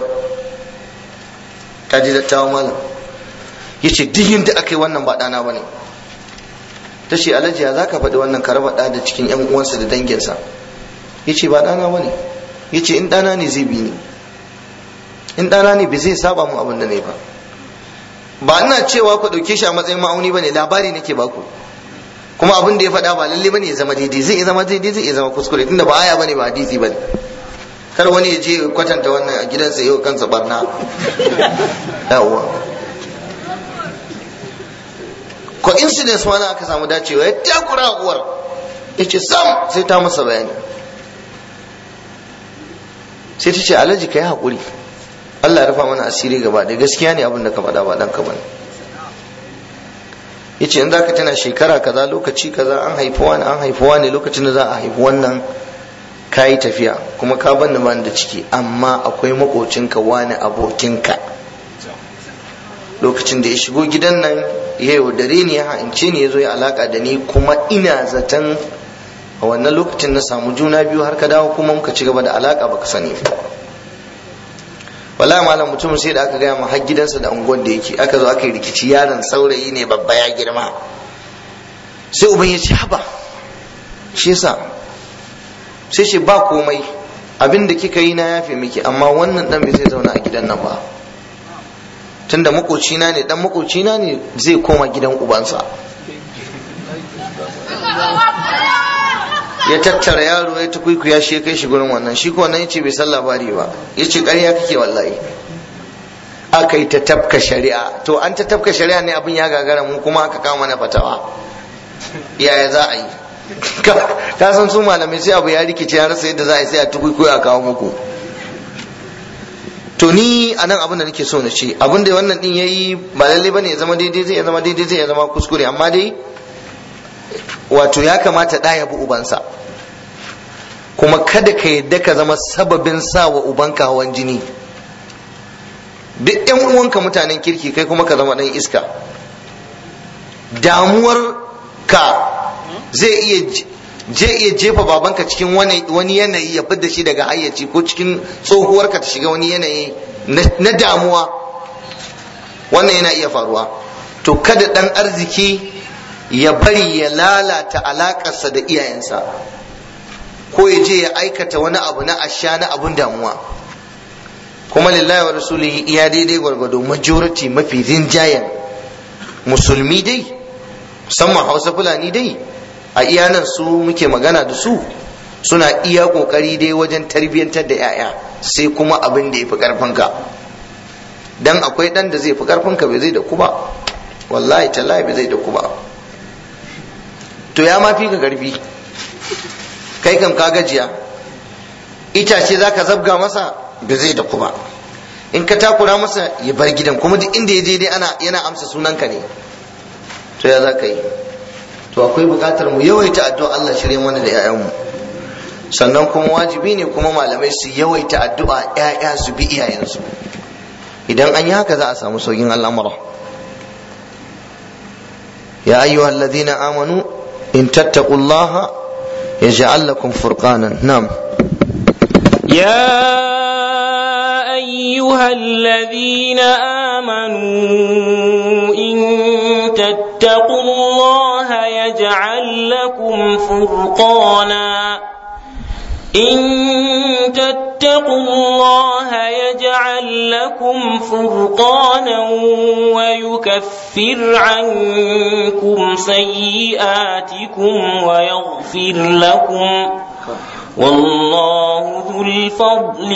ta ji dattawa malam ya ce duk yadda aka yi wannan ba ɗana bane ta ce alhaji ya za ka faɗi wannan ka raba ɗa da cikin yan uwansa da danginsa ya ce ba ɗana bane ya ce in ɗana ne zai bi ni in ɗana ne bai zai saba mun abin da ne ba ba ina cewa ku ɗauke shi a matsayin ma'auni bane labari nake baku kuma abin da ya faɗa ba lalle bane ya zama daidai zai iya zama daidai zai iya zama kuskure tunda ba aya bane ba hadisi bane kar wani ya je kwatanta wannan a gidansa yau kansa barna yawwa coincidence wani aka samu dacewa ya takura uwar ya ce sam sai ta masa bayani sai ta ce alhaji ka yi haƙuri Allah ya rufa mana asiri gaba da gaskiya ne abin da ka faɗa ba ɗanka bane yace in zaka tana shekara kaza lokaci kaza an haifi wani an haifi wani lokacin da za a haifi wannan kayi tafiya kuma ka banni ban da ciki amma akwai makocinka wani abokinka lokacin da ya shigo gidan nan ya yaudare ni ya ha'ince ni ya zo ya alaka da ni kuma ina zaton a wannan lokacin na samu juna biyu har ka dawo kuma muka ci gaba da alaka baka sani ba wallahi malam mutum sai da aka gaya ma har gidansa da unguwar da yake aka zo aka yi rikici yaron saurayi ne babba ya girma sai uban ya ce haba shi yasa sai ce ba komai abin da kika yi na yafe miki amma wannan dan bai zai zauna a gidan nan ba tunda makocina ne dan makocina ne zai koma gidan ubansa ya tattara yaro ya tukuiku ya shi kai shi gurin wannan shi ko nan yace bai san labari ba yace ƙarya kake wallahi aka yi ta tafka shari'a to an ta tafka shari'a ne abin ya gagara mu kuma aka kama mana fatawa yaya za a yi ka san su malamai sai abu ya rikice ya rasa yadda za a yi sai a tukuiku a kawo muku to ni a nan abin da nake so na ce abin da wannan din yayi ba lalle bane ya zama daidai zai ya zama daidai zai ya zama kuskure amma dai wato ya kamata ɗa ya bi ubansa kuma kada ka yadda ka zama sababin sa wa ubanka hawan jini duk yan uwanka mutanen kirki kai kuma ka zama ɗan iska damuwar ka zai iya je iya jefa babanka cikin wani yanayi ya fidda shi daga hayyaci ko cikin tsohuwarka ta shiga wani yanayi na damuwa wannan yana iya faruwa to kada ɗan arziki ya bari ya lalata alakarsa da iyayensa ko ya je ya aikata wani abu na asha na abun damuwa kuma lillahi wa rasulihi iya daidai gwargwado majority mafi rinjayen musulmi dai musamman hausa fulani dai a iyanan su muke magana da su suna iya kokari dai wajen tarbiyyantar da 'ya'ya sai kuma abin da ya fi karfinka dan akwai dan da zai fi karfinka bai zai da ku ba wallahi tallahi bai zai da ku ba to ya ma fi ka karfi kai kam ka gajiya itace za ka zabga masa ba zai da kuma in ka takura masa ya bar gidan kuma duk inda ya je dai ana yana amsa sunanka ne to ya za ka yi to akwai buƙatar mu yawaita addu'a Allah shirye mana da 'ya'yanmu sannan kuma wajibi ne kuma malamai su yawaita addu'a 'ya'ya su bi iyayensu idan an yi haka za a samu saukin al'amura ya ayyuhal ladina amanu in tattaqullaha yaj'al lakum furqanan na'am يا أيها الذين آمنوا إن تتقوا الله يجعل لكم فرقانا إن تتقوا الله يجعل لكم فرقانا ويكفر عنكم سيئاتكم ويغفر لكم والله ذو الفضل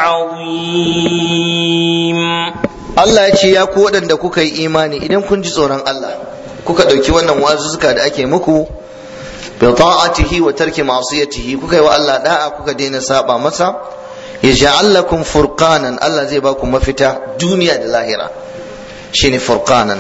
العظيم Allah ya ce ya ku waɗanda kuka yi imani idan kun ji tsoron Allah kuka ɗauki wannan wazuzzuka da ake muku bi ta'atihi wa tarki ma'siyatihi kuka yi wa Allah da'a kuka daina saba masa yaj'al lakum furqanan Allah zai baku mafita duniya da lahira shine furqanan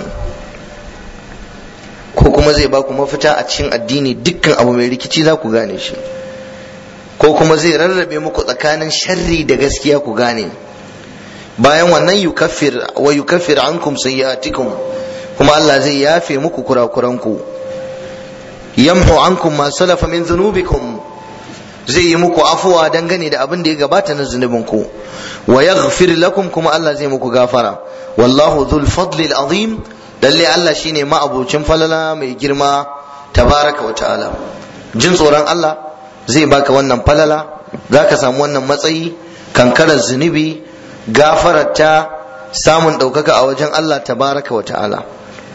ko kuma zai baku mafita a cikin addini dukkan abu mai rikici za ku gane shi ko kuma zai rarrabe muku tsakanin sharri da gaskiya ku gane bayan wannan yukaffir wa yukaffir ankum sayyi'atikum kuma Allah zai yafe muku kurakuranku yamhu ankum ma salafa min dhunubikum zai yi muku afuwa dangane da abin da ya gabata na zunubinku wa yaghfir lakum kuma Allah zai muku gafara wallahu dhul fadli azim lalle Allah shine ma'abucin falala mai girma tabaraka wa ta'ala jin tsoron Allah zai baka wannan falala zaka samu wannan matsayi kankarar zunubi gafararta samun ɗaukaka a wajen Allah tabaraka wa ta'ala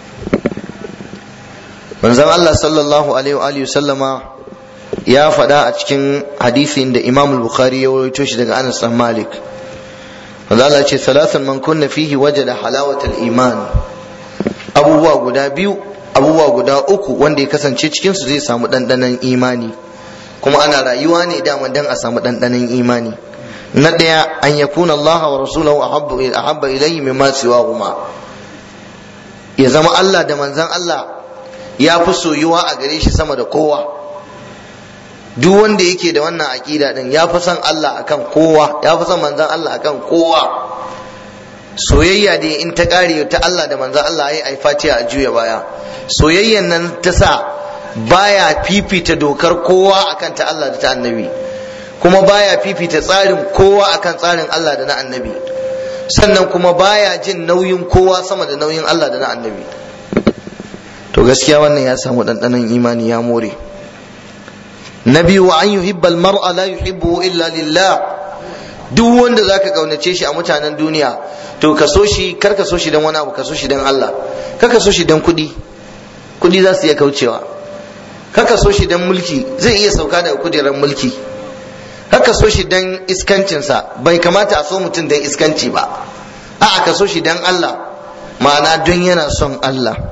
manzon Allah sallallahu alaihi wa sallama ya faɗa a cikin hadisin da Imam Bukhari ya rawaito shi daga Anas bin Malik manzo Allah ce salatun man kunna fihi wajada halawatal iman abubuwa guda biyu abubuwa guda uku wanda ya kasance cikin su zai samu ɗanɗanon imani kuma ana rayuwa ne dama dan a samu ɗanɗanon imani na ɗaya an yakuna Allah wa rasulahu ahabba ilayhi mimma siwahuma ya zama Allah da manzon Allah ya fi soyuwa a gare shi sama da kowa duk wanda yake da wannan aƙida din ya fi son Allah akan kowa ya fi son manzon Allah akan kowa soyayya da in ta ƙare ta Allah da manzon Allah ai ai fatiha a juya baya soyayyan nan ta sa baya fifita dokar kowa akan ta Allah da ta annabi kuma baya fifita tsarin kowa akan tsarin Allah da na annabi sannan kuma baya jin nauyin kowa sama da nauyin Allah da na annabi to gaskiya wannan ya samu ɗanɗanon imani ya more na biyu wa an yuhibbal mar'a la yuhibbu illa lillah duk wanda zaka kaunace shi a mutanen duniya to ka so shi kar ka so shi dan wani abu ka so shi dan Allah kar ka so shi dan kuɗi kuɗi za su iya kaucewa kar ka so shi dan mulki zai iya sauka daga kujerar mulki kar ka so shi dan iskancinsa bai kamata a so mutum dan iskanci ba a'a ka so shi dan Allah ma'ana don yana son Allah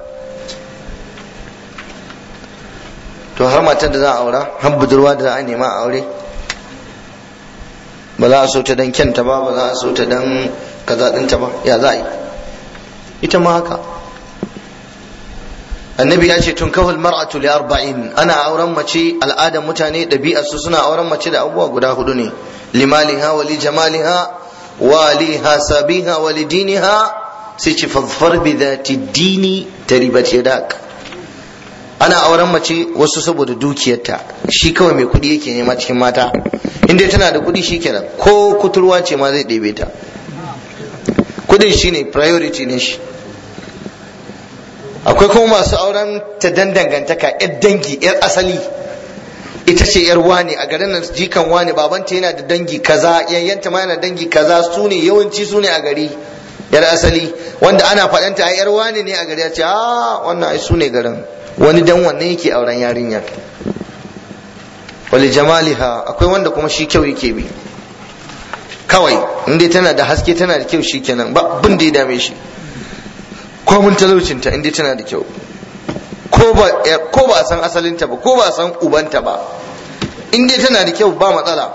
to har matar da za a aura har budurwa da za a nema a aure ba za a so ta dan kyanta ba ba za a so ta dan kaza dinta ba ya za a yi ita ma haka annabi ya ce tun kawal mar'atu li arba'in ana auren mace al'adar mutane ɗabi'ar su suna auren mace da abubuwa guda hudu ne limaliha wa li jamaliha wa li hasabiha wa li diniha sai ce fadfar bi dhati dini taribat yadak ana auren mace wasu saboda dukiyarta shi kawai mai kuɗi yake nema cikin mata inda tana da kuɗi shi kenan ko kuturwa ce ma zai ɗebe ta kuɗin shi ne priority ne shi akwai kuma masu auren ta dan dangantaka yar dangi yar asali ita ce yar wane a garin nan jikan wane babanta yana da dangi kaza yayyanta ma yana dangi kaza su ne yawanci su ne a gari yar asali wanda ana faɗanta a yar wane ne a gari ya ce a wannan ai su ne garin wani dan wannan yake auren yarinyar wali jamaliha akwai wanda kuma shi kyau yake bi kawai inda tana da haske tana da kyau shi kenan ba bin da ya dame shi ko mun talaucinta inda tana da kyau ko ba a san asalinta ba ko ba a san ubanta ba inda tana da kyau ba matsala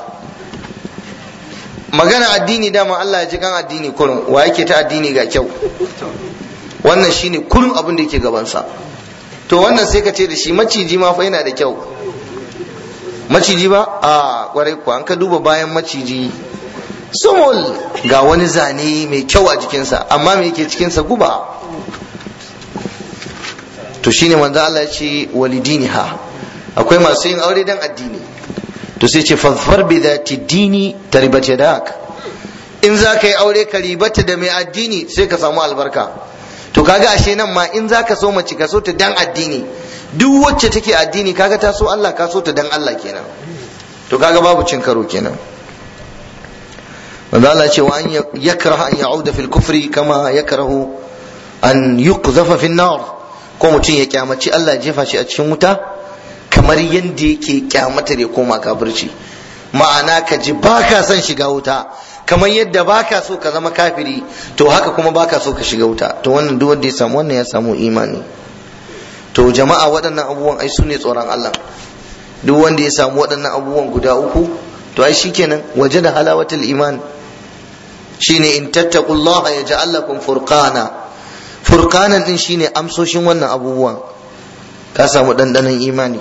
magana addini dama Allah ya ji kan addini kurum wa yake ta addini ga kyau wannan shine kurum abin da yake gabansa to wannan sai ka ce da shi maciji ma fa yana da kyau maciji ba a kwarai kuwa an ka duba bayan maciji sumul ga wani zane mai kyau a jikinsa amma me yake cikinsa guba to shine manzo Allah ya ce walidiniha akwai masu yin aure dan addini to sai ce fadfar bi dhati dini taribat yadak in za ka yi aure ka ribata da mai addini sai ka samu albarka to kaga ashe nan ma in za ka so mace ka so ta dan addini duk wacce take addini kaga ta so Allah ka so ta dan Allah kenan to kaga babu cin karo kenan manzo Allah ce wa an yakraha an ya'uda fil kufri kama yakrahu an yuqzafa fin nar ko mutum ya kyamaci Allah ya jefa shi a cikin wuta kamar yadda yake kyamatar ya koma kafirci ma'ana ka ji baka son shiga wuta kamar yadda baka so ka zama kafiri to haka kuma baka so ka shiga wuta to wannan duk wanda ya samu wannan ya samu imani to jama'a waɗannan abubuwan ai su ne tsoron Allah duk wanda ya samu waɗannan abubuwan guda uku to ai shikenan waje da halawatul iman shine in tattaqullaha yaj'al lakum furqana furqanan din shine amsoshin wannan abubuwan ka samu dandanon imani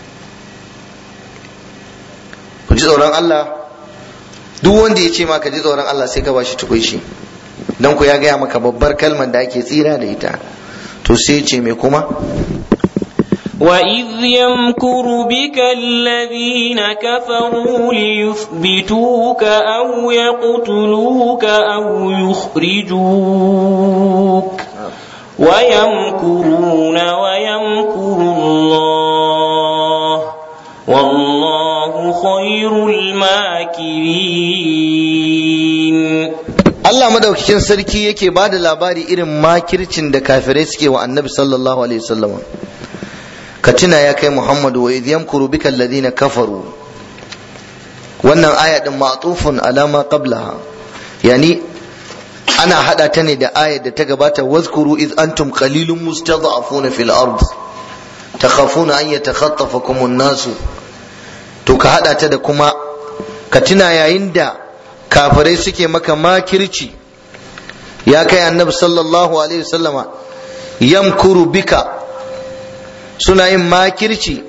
ku ji tsoron Allah duk wanda ya ce ma ka ji tsoron Allah sai ka bashi tukuici don ku ya gaya maka babbar kalmar da ake tsira da ita to sai ce me kuma وإذ يمكر بك الذين كفروا ليثبتوك أو يقتلوك أو يخرجوك ويمكرون ويمكر الله والله خير الماكرين Allah madaukakin sarki yake ba da labari irin makircin da kafirai suke wa annabi sallallahu alaihi wasallam ka tuna ya kai Muhammadu wa idh yamkuru bika alladhina kafaru wannan aya din ma'tufun ala ma qablaha yani ana hada ta ne da ayar da ta gabata wazkuru iz antum qalilun mustad'afuna fil ard takhafuna an yatakhatafakum an-nas to ka hada ta da kuma ka tuna yayin da kafirai suke maka makirci ya kai annabi sallallahu alaihi wasallama yamkuru bika suna yin makirci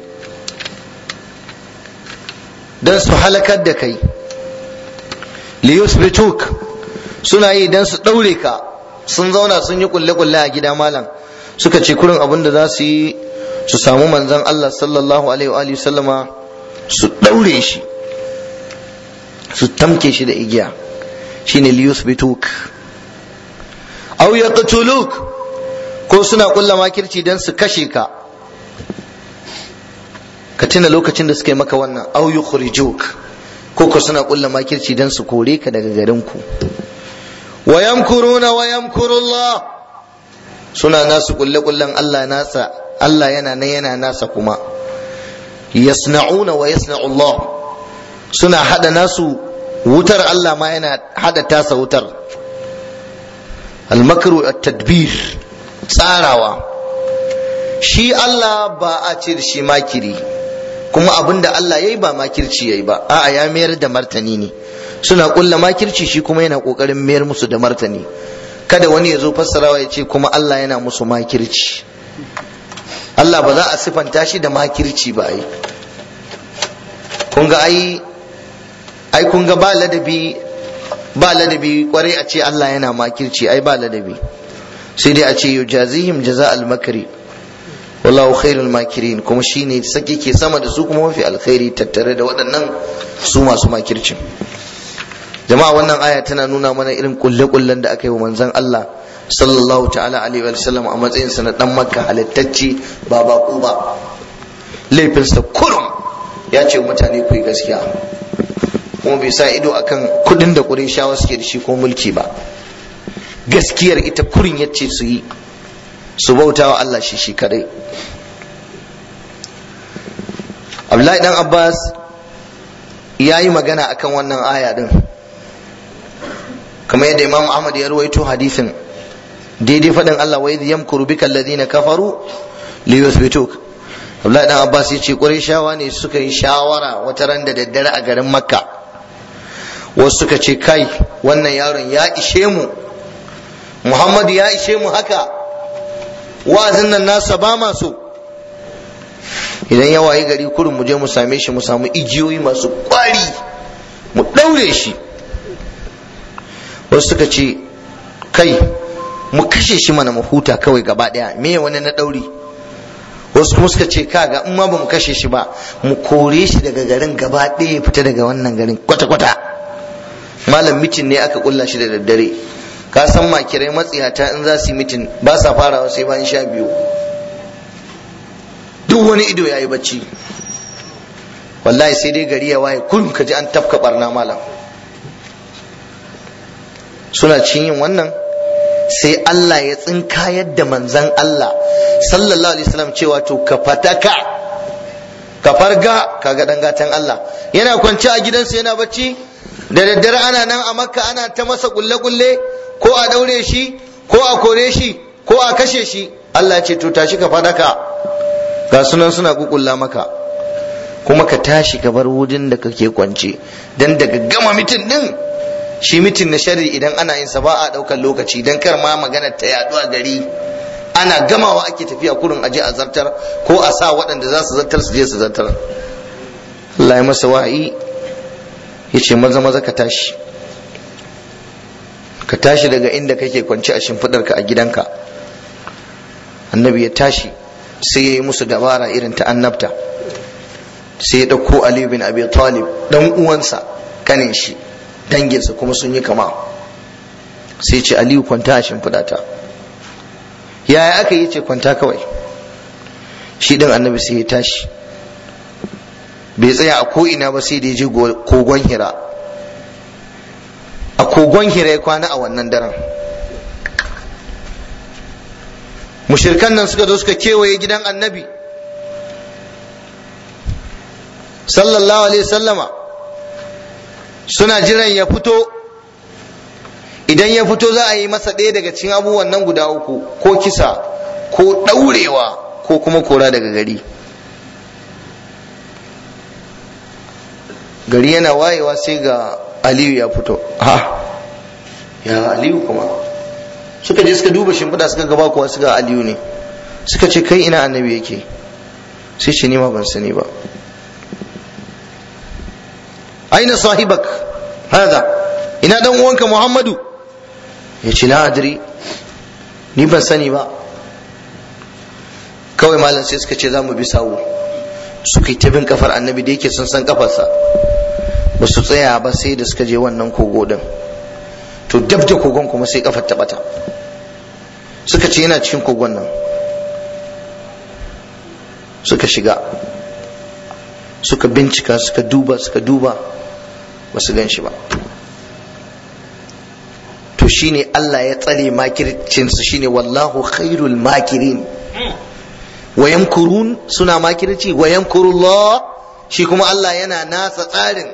don su halakar da kai liyusbituk suna yi don su ɗaure ka sun zauna sun yi kulle-kulle a gida malam suka ce kurin abin da za su yi su samu manzan Allah sallallahu alaihi wa sallama su ɗaure shi su tamke shi da igiya shine liyusbituk aw yaqtuluk ko suna kulla makirci don su kashe ka ka tuna lokacin da suka yi maka wannan aw yukhrijuk ko ko suna kulla makirci don su kore ka daga garin ku wa yamkuruna wa yamkurullah suna nasu kulle kullen Allah nasa Allah yana nan yana nasa kuma yasna'una wa yasna'u Allah suna hada nasu wutar Allah ma yana hada tasa wutar al-makru at-tadbir tsarawa shi Allah ba a ce da shi makiri kuma abinda Allah yayi ba makirci yayi ba a'a ya mayar da martani ne suna kulla makirci shi kuma yana kokarin mayar musu da martani kada wani ya zo fassarawa ya ce kuma Allah yana musu makirci Allah ba za a sifanta shi da makirci ba ai kun ga ai ai kun ga ba ladabi ba ladabi kwarai a ce Allah yana makirci ai ba ladabi sai dai a ce yujazihim jaza'al makri wallahu khairul makirin kuma shine sake ke sama da su kuma mafi alkhairi tattare da waɗannan su masu makircin jama'a wannan aya tana nuna mana irin kulle-kullen da aka yi wa manzon Allah sallallahu ta'ala alaihi wa sallam a matsayin sa na dan makka halittacce ba bako ba laifinsa kurum ya ce mutane ku yi gaskiya kuma bai sa ido akan kudin da Qurayshawa suke da shi ko mulki ba gaskiyar ita kurin yace su yi su bauta wa Allah shi shi kadai Abdullahi dan Abbas ya yi magana akan wannan aya din kamar yadda Imam Ahmad ya ruwaito hadisin daidai faɗin Allah wa idh yamkuru bika alladhina kafaru li yuthbituk Abdullahi dan Abbas ya ce Qurayshawa ne suka yi shawara wata ran da daddare a garin Makka wasu suka ce kai wannan yaron ya ishe mu Muhammadu ya ishe mu haka wa'azin nan nasa ba ma so idan ya wayi gari kurin mu je mu same shi mu samu igiyoyi masu kwari mu ɗaure shi wasu suka ce kai mu kashe shi mana mu huta kawai gaba ɗaya me wani na ɗauri wasu kuma suka ce kaga in ma ba mu kashe shi ba mu kore shi daga garin gaba ɗaya ya fita daga wannan garin kwata-kwata malam mitin ne aka kulla shi da daddare ka san makirai matsiyata in za su yi mitin ba sa farawa sai bayan sha biyu duk wani ido ya yi bacci wallahi sai dai gari ya waye kullum ka ji an tafka barna malam suna cin yin wannan sai Allah ya tsinka yadda manzan Allah sallallahu alaihi wasallam cewa to ka fataka ka farga kaga dan gatan Allah yana kwance a gidansa yana bacci da daddare ana nan a makka ana ta masa kulle kulle ko a daure shi ko a kore shi ko a kashe shi Allah ya ce to tashi ka fadaka ga sunan suna kukulla maka kuma ka tashi ka bar wudin da kake kwance dan daga gama mitin din shi mitin na shari idan ana yin sa ba a daukar lokaci dan kar ma magana ta yaɗu a gari ana gamawa ake tafiya kurin aje a zartar ko a sa waɗanda za su zartar su je su zartar Allah ya masa wahayi ya ce maza maza ka tashi ka tashi daga inda kake kwance a shimfiɗarka a gidanka annabi ya tashi sai ya yi musu dabara irin ta annabta sai ya ɗauko Ali bin Abi Talib dan uwansa kanin shi danginsa kuma sun yi kama sai ce Aliyu kwanta a shimfiɗata yaya aka yi ce kwanta kawai shi ɗin annabi sai ya tashi bai tsaya a ko'ina ba sai da ya je kogon hira a kogon hira ya kwana a wannan daren mushirkan nan suka zo suka kewaye gidan annabi sallallahu alaihi sallama suna jiran ya fito idan ya fito za a yi masa ɗaya daga cikin abubuwan nan guda uku ko kisa ko ɗaurewa ko kuma kora daga gari gari yana wayewa sai ga aliyu ya fito ha ya aliyu kuma suka je suka duba shimfiɗa suka gaba kuwa suka aliyu ne suka ce kai ina annabi yake sai ce nima ban sani ba aina sahibak hada ina dan uwanka muhammadu ya ce la adri ni ban sani ba kawai malam sai suka ce za mu bi sawu suka yi ta bin kafar annabi da yake sun san kafarsa ba su tsaya ba sai da suka je wannan kogo din to dab da kogon kuma sai kafar ta bata suka ce yana cikin kogon nan suka shiga suka bincika suka duba suka duba ba su gan shi ba to shine Allah ya tsare makircinsu shine wallahu khairul makirin wa yamkurun suna makirci wa yamkurullah shi kuma Allah yana nasa tsarin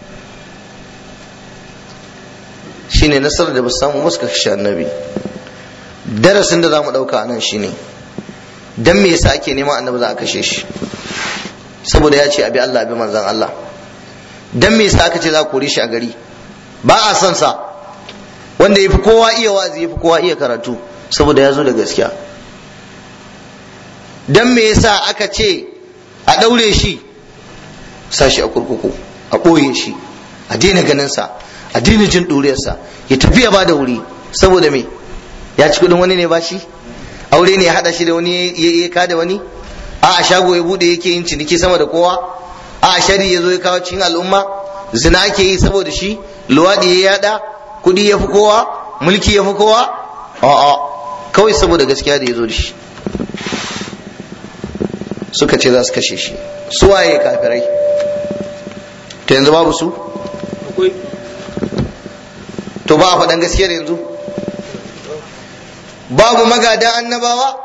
shine nasarar da ba samu muska kashe annabi darasin da za mu ɗauka nan shine dan me yasa ake neman annabi za a kashe shi saboda ya ce abi Allah abi manzan Allah dan me yasa aka ce za a kore shi a gari ba a son sa wanda yafi kowa iya wazi yafi kowa iya karatu saboda ya zo da gaskiya dan me yasa aka ce a daure shi sashi a kurkuku a ɓoye shi a daina ganin sa a daina jin ɗuriyarsa ya tafi ya bada wuri saboda me ya ci kuɗin wani ne ba shi aure ne ya haɗa shi da wani ya kada wani a a shago ya bude yake yin ciniki sama da kowa a a shari ya zo ya kawo cikin al'umma zina ake yi saboda shi luwaɗi ya yada kuɗi ya fi kowa mulki ya fi kowa a'a kawai saboda gaskiya da ya zo da shi suka ce za su kashe shi su waye kafirai to yanzu babu su to ba a faɗan gaskiyar yanzu babu magada annabawa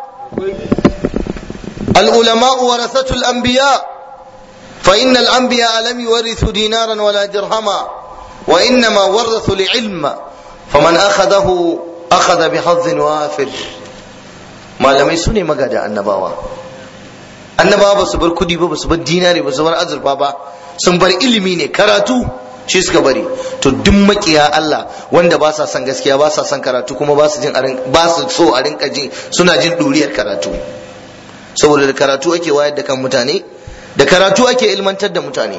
العلماء ورثة الأنبياء فإن الأنبياء لم يورثوا دينارا ولا درهما وإنما ورثوا العلم فمن أخذه أخذ بحظ وافر ما لم يسوني مقادة النباوة annabawa ba su bar kudi ba ba su bar dinari ba su bar azurfa ba sun bar ilimi ne karatu shi suka bari to duk makiya Allah wanda ba sa son gaskiya ba sa son karatu kuma ba su jin ba su so a rinka jin suna jin duriyar karatu saboda da karatu ake wayar da kan mutane da karatu ake ilmantar da mutane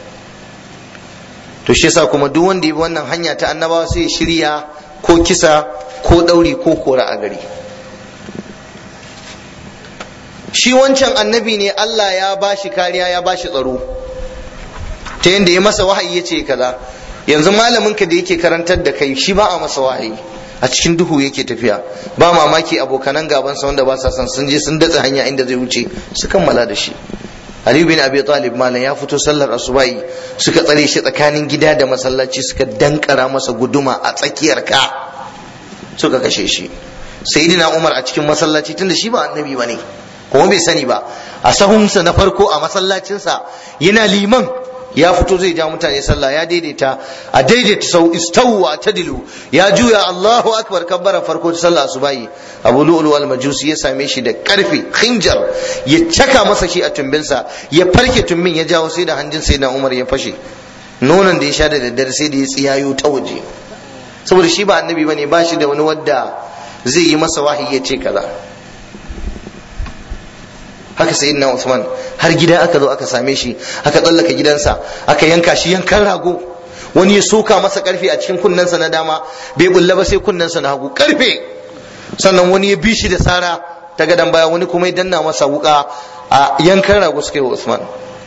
to shi yasa kuma duk wanda ya bi wannan hanya ta annabawa sai shirya ko kisa ko ɗauri ko kora a gari shi wancan annabi ne Allah ya bashi kariya ya bashi tsaro ta yadda ya masa wahayi ya ce kaza yanzu malamin ka da yake karantar da kai shi ba a masa wahayi a cikin duhu yake tafiya ba mamaki abokanan gabansa wanda ba sa son sun je sun datse hanya inda zai wuce su kammala da shi Ali bin Abi Talib malam ya fito sallar asubahi suka tsare shi tsakanin gida da masallaci suka dankara masa guduma a tsakiyar ka suka kashe shi sayyidina Umar a cikin masallaci tunda shi ba annabi bane kuma bai sani ba a sahunsa na farko a masallacinsa yana liman ya fito zai ja mutane sallah ya daidaita a daidaita sau istawwa tadilu ya juya Allahu akbar kabbara farko ta sallah asubahi Abu Lu'lu al-Majusi ya same shi da karfi khinjar ya caka masa shi a tumbinsa ya farke tumbin ya jawo sai da hanjin sai na Umar ya fashe nonon da ya sha da daddare sai da ya tsiyayo ta waje saboda shi ba annabi bane ba shi da wani wadda zai yi masa wahayi ya ce kaza haka sayyidina Usman har gida aka zo aka same shi aka tsallaka gidansa aka yanka shi yankan rago wani ya soka masa karfe a cikin kunnensa na dama bai bulla ba sai kunnensa na hagu karfe sannan wani ya bi shi da sara ta gadan baya wani kuma ya danna masa wuka a yankan rago suka yi wa Usman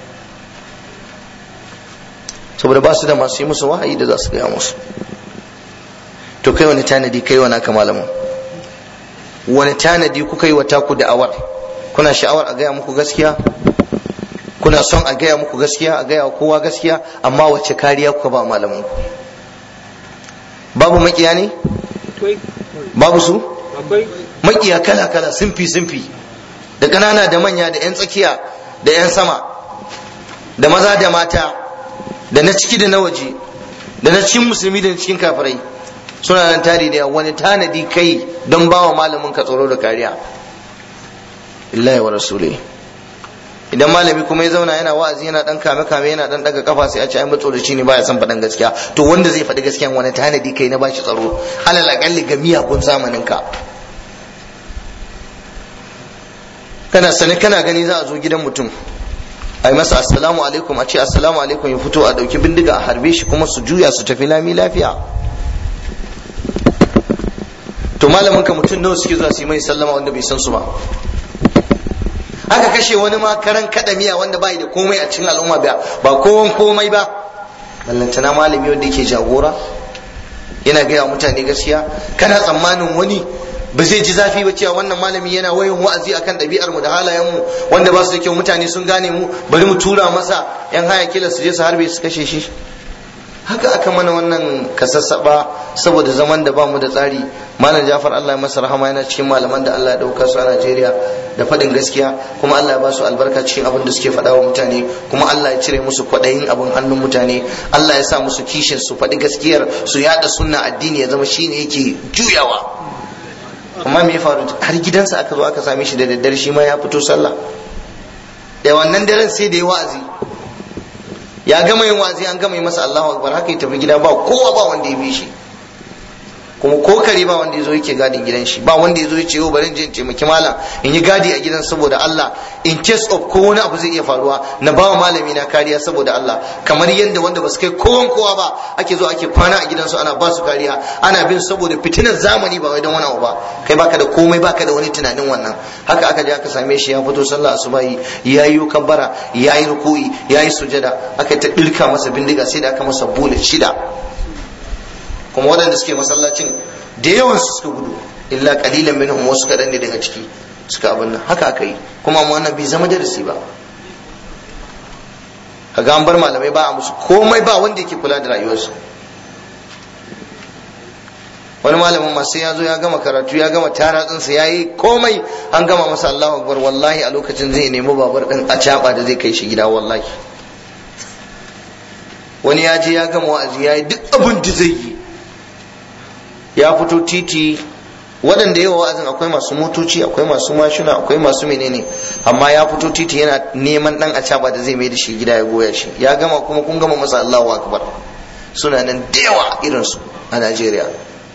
saboda ba su da masu yi musu wahayi da za su gaya musu to kai wani tanadi kai wa naka malamin wani tanadi kuka yi wa taku da awar kuna sha'awar a gaya muku gaskiya kuna son a gaya muku gaskiya a gaya kowa gaskiya amma wacce kariya kuka ba malamin ku babu makiya ne babu su makiya kala kala sunfi sunfi da ƙanana da manya da 'yan tsakiya da 'yan sama da maza da mata da na ciki da na waje da na cikin musulmi da na cikin kafirai suna nan tari da wani tanadi kai don bawa malamin ka tsaro da kariya illahi wa rasuli idan malami kuma ya zauna yana wa'azi yana dan kame kame yana dan daga kafa sai a ce ai matsolaci ne baya son faɗan gaskiya to wanda zai faɗi gaskiya wani tanadi kai na bashi tsaro alal akalli ga miyagun zamanin ka kana sani kana gani za a zo gidan mutum a yi masa assalamu alaikum a ce assalamu alaikum ya fito a dauki bindiga a harbe shi kuma su juya su tafi lami lafiya to malamin ka mutum nawa suke zuwa su yi mai sallama wanda bai san su ba aka kashe wani ma karan kada miya wanda bai da komai a cikin al'umma ba ba kowan komai ba ballantana malami wanda yake jagora yana gaya mutane gaskiya kana tsammanin wani ba zai ji zafi ba cewa wannan malami yana wayan wa'azi akan ɗabi'ar mu da halayen mu wanda ba su da kyau mutane sun gane mu bari mu tura masa yan haya kila su je su harbe su kashe shi haka aka mana wannan kasassaba saboda zaman da bamu da tsari malam Jafar Allah ya masa rahama yana cikin malaman da Allah ya dauka su a Najeriya da faɗin gaskiya kuma Allah ya ba su albarka cikin abin da suke faɗa wa mutane kuma Allah ya cire musu kwaɗayin abin hannun mutane Allah ya sa musu kishin su faɗi gaskiyar su yada sunna addini ya zama shine yake juyawa amma me ya faru har gidansa aka zo aka same shi da daddare shi ma ya fito sallah da wannan daren sai da ya wa'azi ya gama yin wa'azi an gama yi masa Allahu akbar haka ya tafi gida ba kowa ba wanda ya bi shi kuma ko kare ba wanda ya zo yake gadin gidan shi ba wanda ya zo ya ce yau bari in je in taimaki malam in yi gadi a gidan saboda Allah in case of ko wani abu zai iya faruwa na ba wa malami na kariya saboda Allah kamar yadda wanda ba su kai kowan kowa ba ake zo ake kwana a gidansu ana ba su kariya ana bin saboda fitinar zamani ba wai don wani abu ba kai baka da komai baka da wani tunanin wannan haka aka je aka same shi ya fito sallah asubahi ya yi kabbara ya yi ruku'i ya yi sujada aka ta dirka masa bindiga sai da aka masa bullet shida kuma waɗanda suke masallacin da yawan su suka gudu illa qalilan minhum wasu kaɗan ne daga ciki suka abin nan haka aka yi kuma mu wannan bai zama darasi ba kaga an bar malamai ba a musu komai ba wanda yake kula da rayuwarsu wani malamin ma sai ya zo ya gama karatu ya gama taratsinsa ya yi komai an gama masa Allahu akbar wallahi a lokacin zai nemi babar din a da zai kai shi gida wallahi wani ya je ya gama wa'azi ya yi duk abin da zai yi ya fito titi waɗanda yawa wa'azin akwai masu motoci akwai masu mashina akwai masu menene amma ya fito titi yana neman dan acaba da zai mai da shi gida ya goya shi ya gama kuma kun gama masa Allahu akbar suna nan da yawa irinsu a Najeriya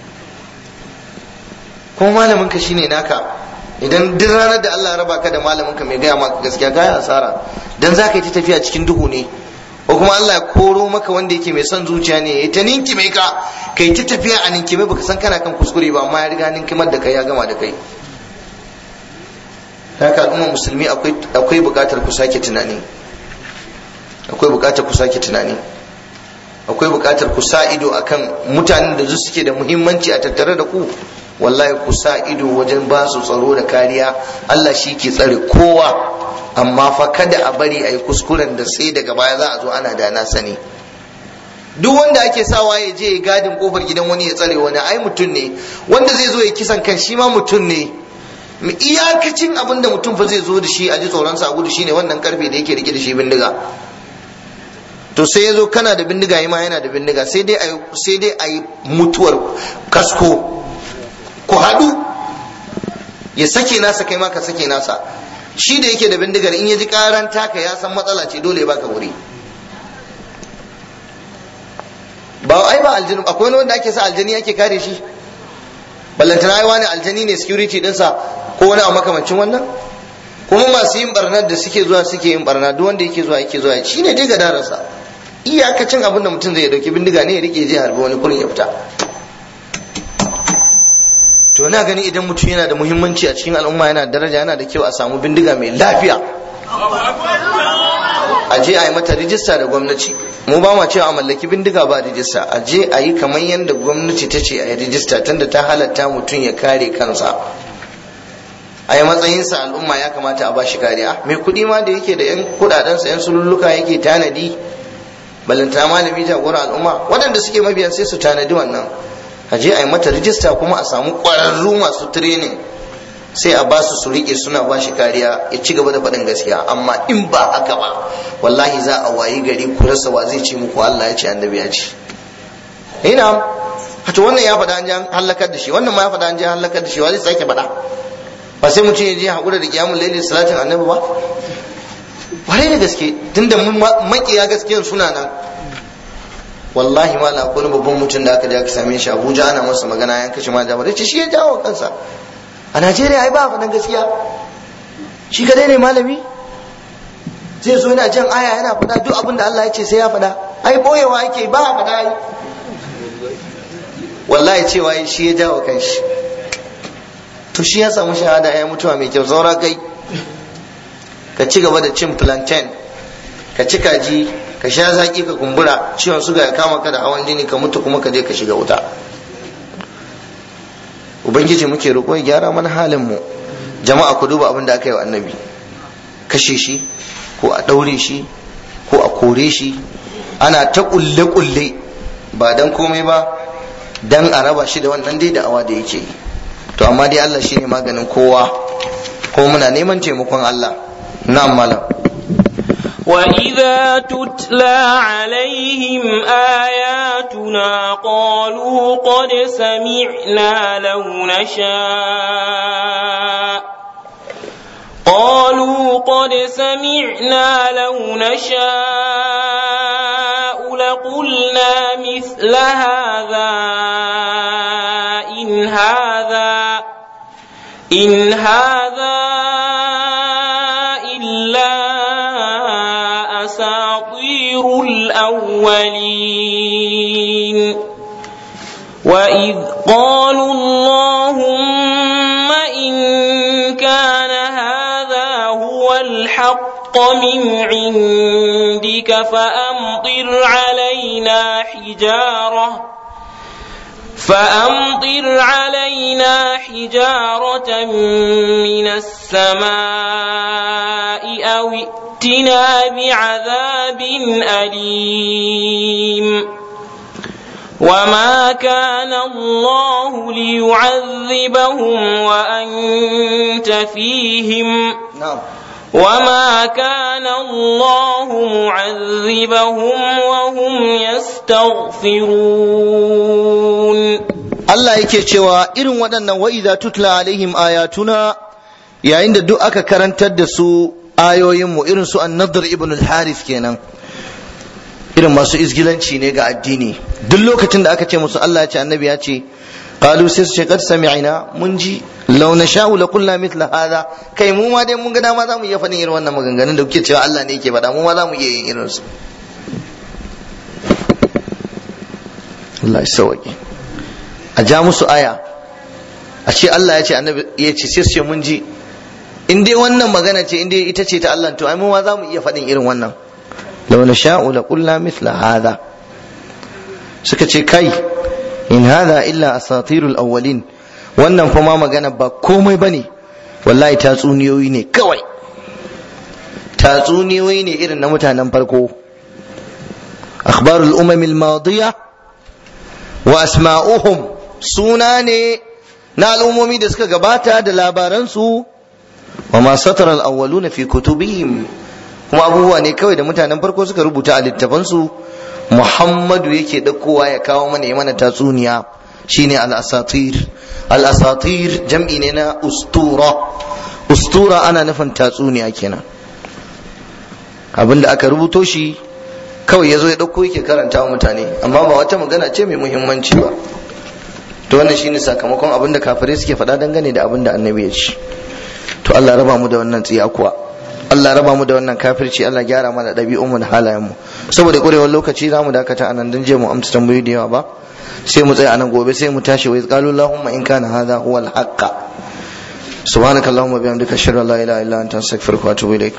kuma malamin ka shine naka idan duk ranar da Allah ya raba ka da malamin ka mai gaya maka gaskiya gaya asara dan za ka yi ta tafiya cikin duhu ne ko kuma Allah ya koro maka wanda yake mai son zuciya ne ya ta ninkime ka kai ta tafiya a ninkime baka san kana kan kuskure ba amma ya riga ninkimar da kai ya gama da kai haka al'umma musulmi akwai buƙatar ku sake tunani akwai buƙatar ku sake tunani akwai buƙatar ku sa ido akan mutanen da suke da muhimmanci a tattare da ku wallahi ku sa ido wajen ba su tsaro da kariya Allah shi ke tsare kowa amma fa kada a bari a yi kuskuren da sai daga baya za a zo ana da na sani duk wanda ake sawa ya je ya gadin kofar gidan wani ya tsare wani ai mutum ne wanda zai zo ya kisan kan shi ma mutum ne iyakacin abin da mutum fa zai zo da shi a ji tsoronsa a gudu shine wannan karfe da yake rike da shi bindiga to sai ya zo kana da bindiga ma yana da bindiga sai dai sai dai a yi mutuwar kasko ku haɗu ya sake nasa kai ma ka sake nasa shi da yake da bindigar in ya ji karan taka ya san matsala ce dole ya baka wuri ba ai ba aljinu akwai wani wanda ake sa aljani ake kare shi ballantana ai wani aljani ne security dinsa ko wani a makamancin wannan kuma masu yin barnar da suke zuwa suke yin barna duk wanda yake zuwa yake zuwa shi ne dai gadararsa iyakacin abin da mutum zai dauki bindiga ne ya rike je harbi wani kurin ya fita to na gani idan mutum yana da muhimmanci a cikin al'umma yana da daraja yana da kyau a samu bindiga mai lafiya a je a yi mata rijista da gwamnati mu ba ma cewa a mallaki bindiga ba rijista a je a yi kamar yadda gwamnati ta ce a yi rijista tunda ta halatta mutum ya kare kansa a yi matsayinsa al'umma ya kamata a bashi kariya mai kuɗi ma da yake da yan kuɗaɗensa yan sululluka yake tanadi balanta malami jagora al'umma waɗanda suke mabiya sai su tanadi wannan a je a yi mata rijista kuma a samu ƙwararru masu training sai a basu su rike suna ba shi kariya ya ci gaba da faɗin gaskiya amma in ba haka ba wallahi za a wayi gari ku rasa wa zai ce muku Allah ya ce annabi ya ce ina to wannan ya faɗa an ji an halakar da shi wannan ma ya faɗa an ji an halakar da shi wa zai sake faɗa ba sai mutum ya je haƙura da kiyamun laili salatin annabi ba ware da gaske tunda makiya gaskiyan suna nan wallahi ma na wani babban mutum da aka je aka same shi Abuja ana masa magana ya kashe ma jama'a ce shi ya jawo kansa a Najeriya ai ba faɗan gaskiya shi kadai ne malami zai zo yana jan aya yana faɗa duk abin da Allah ya ce sai ya faɗa ai boyewa yake ba a faɗa ai wallahi cewa shi ya jawo kanshi to shi ya samu shahada ya mutuwa mai kyau saura kai ka ci gaba da cin plantain ka ci kaji ka sha zaki ka kumbura ciwon suga ya kama ka da hawan jini ka mutu kuma ka je ka shiga wuta ubangiji muke roƙo ya gyara mana halin mu jama'a ku duba abin da aka yi wa annabi kashe shi ko a ɗaure shi ko a kore shi ana ta kulle kulle ba dan komai ba dan a raba shi da wannan dai da awa da yake to amma dai Allah shine maganin kowa ko muna neman taimakon Allah na'am malam وإذا تتلى عليهم آياتنا قالوا قد سمعنا لو نشاء قالوا قد سمعنا لو نشاء لقلنا مثل هذا إن هذا إن هذا إلا أساطير الأولين وإذ قالوا اللهم إن كان هذا هو الحق من عندك فأمطر علينا حجارة فأمطر علينا حجارة من السماء أو ائتنا بعذاب أليم وما كان الله ليعذبهم وأنت فيهم وما كان الله معذبهم وهم يستغفرون Allah yake cewa irin waɗannan wa'iza tutla alaihim ayatuna yayin da duk aka karantar da su ayoyinmu irin su an-nadr ibn al-harith kenan irin masu izgilanci ne ga addini duk lokacin da aka ce musu Allah ya ce annabi ya ce qalu sai su ce qad sami'na mun ji law nasha'u la qulna mithla hadha kai mu ma dai mun ga dama zamu iya faɗin irin wannan maganganun da kuke cewa Allah ne yake faɗa mu ma zamu iya yin irin su Allah ya sauke a ja musu aya a ce Allah ya ce annabi ya ce sai su ce mun ji in dai wannan magana ce in dai ita ce ta Allah to ai mu ma za mu iya faɗin irin wannan law la sha'u la qulna mithla hadha suka ce kai in hadha illa asatirul awwalin wannan fa ma magana ba komai bane wallahi tatsuniyoyi ne kawai tatsuniyoyi ne irin na mutanen farko akhbarul umam al-madiya wa asma'uhum suna ne na al'ummomi da suka gabata da labaransu wa ma satara al-awwaluna fi kutubihim kuma abubuwa ne kawai da mutanen farko suka rubuta a littafansu Muhammadu yake ɗaukowa ya kawo mana ya mana tatsuniya shine al-asatir al-asatir jam'i ne na ustura ustura ana nufin tatsuniya kenan abinda aka rubuto shi kawai ya zo ya ɗauko yake karanta wa mutane amma ba wata magana ce mai muhimmanci ba to wannan shine sakamakon abin da kafirai suke faɗa dangane da abin da annabi ya ci to Allah raba mu da wannan tsiya kuwa Allah raba mu da wannan kafirci Allah gyara mana ɗabi'un mu da halayen mu saboda ƙurewar lokaci za mu dakata anan dan je mu amsa tambayoyi da yawa ba sai mu tsaya anan gobe sai mu tashi wai qalu allahumma in kana hadha huwa al-haqq سبحانك اللهم وبحمدك اشهد ان لا اله الا انت استغفرك واتوب اليك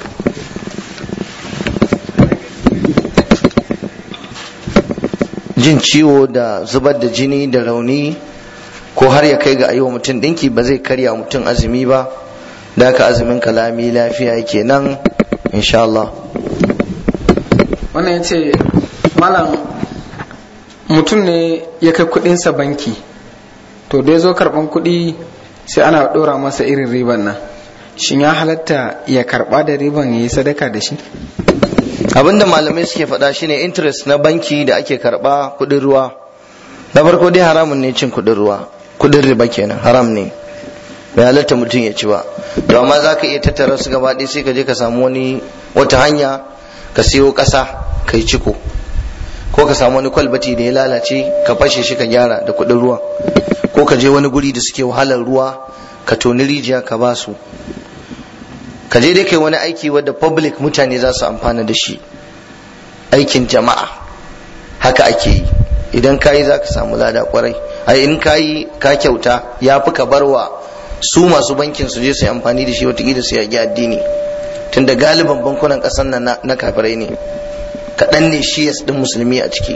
jin ciwo da zubar da jini da rauni ko har ya kai ga ayi wa mutum dinki ba zai karya mutum azumi ba da haka azumin kalami lafiya yake nan insha Allah wannan ya ce malam mutum ne ya kai kudinsa banki to da ya zo karban kudi sai ana dora masa irin riban nan shin ya halatta ya karba da riban ya yi sadaka da shi abinda malamai suke faɗa shine interest na banki da ake karɓa kuɗin ruwa na farko dai haramun ne cin kuɗin ruwa kuɗin riba kenan haram ne bai halatta mutum ya ci ba to amma za ka iya tattara su gaba ɗaya sai ka je ka samu wani wata hanya ka siyo ƙasa ka yi ciko ko ka samu wani kwalbati da ya lalace ka fashe shi ka gyara da kuɗin ruwa ko ka je wani guri da suke wahalar ruwa ka toni rijiya ka ba su ka je dai kai wani aiki wadda public mutane za su amfana da shi aikin jama'a haka ake yi idan ka yi za ka samu lada kwarai a in ka yi ka kyauta ya fi ka barwa su masu bankin su je su yi amfani da shi watakila su yagi addini tunda galiban bankunan ƙasar nan na kafirai ne kaɗan ne shi ya ɗin musulmi a ciki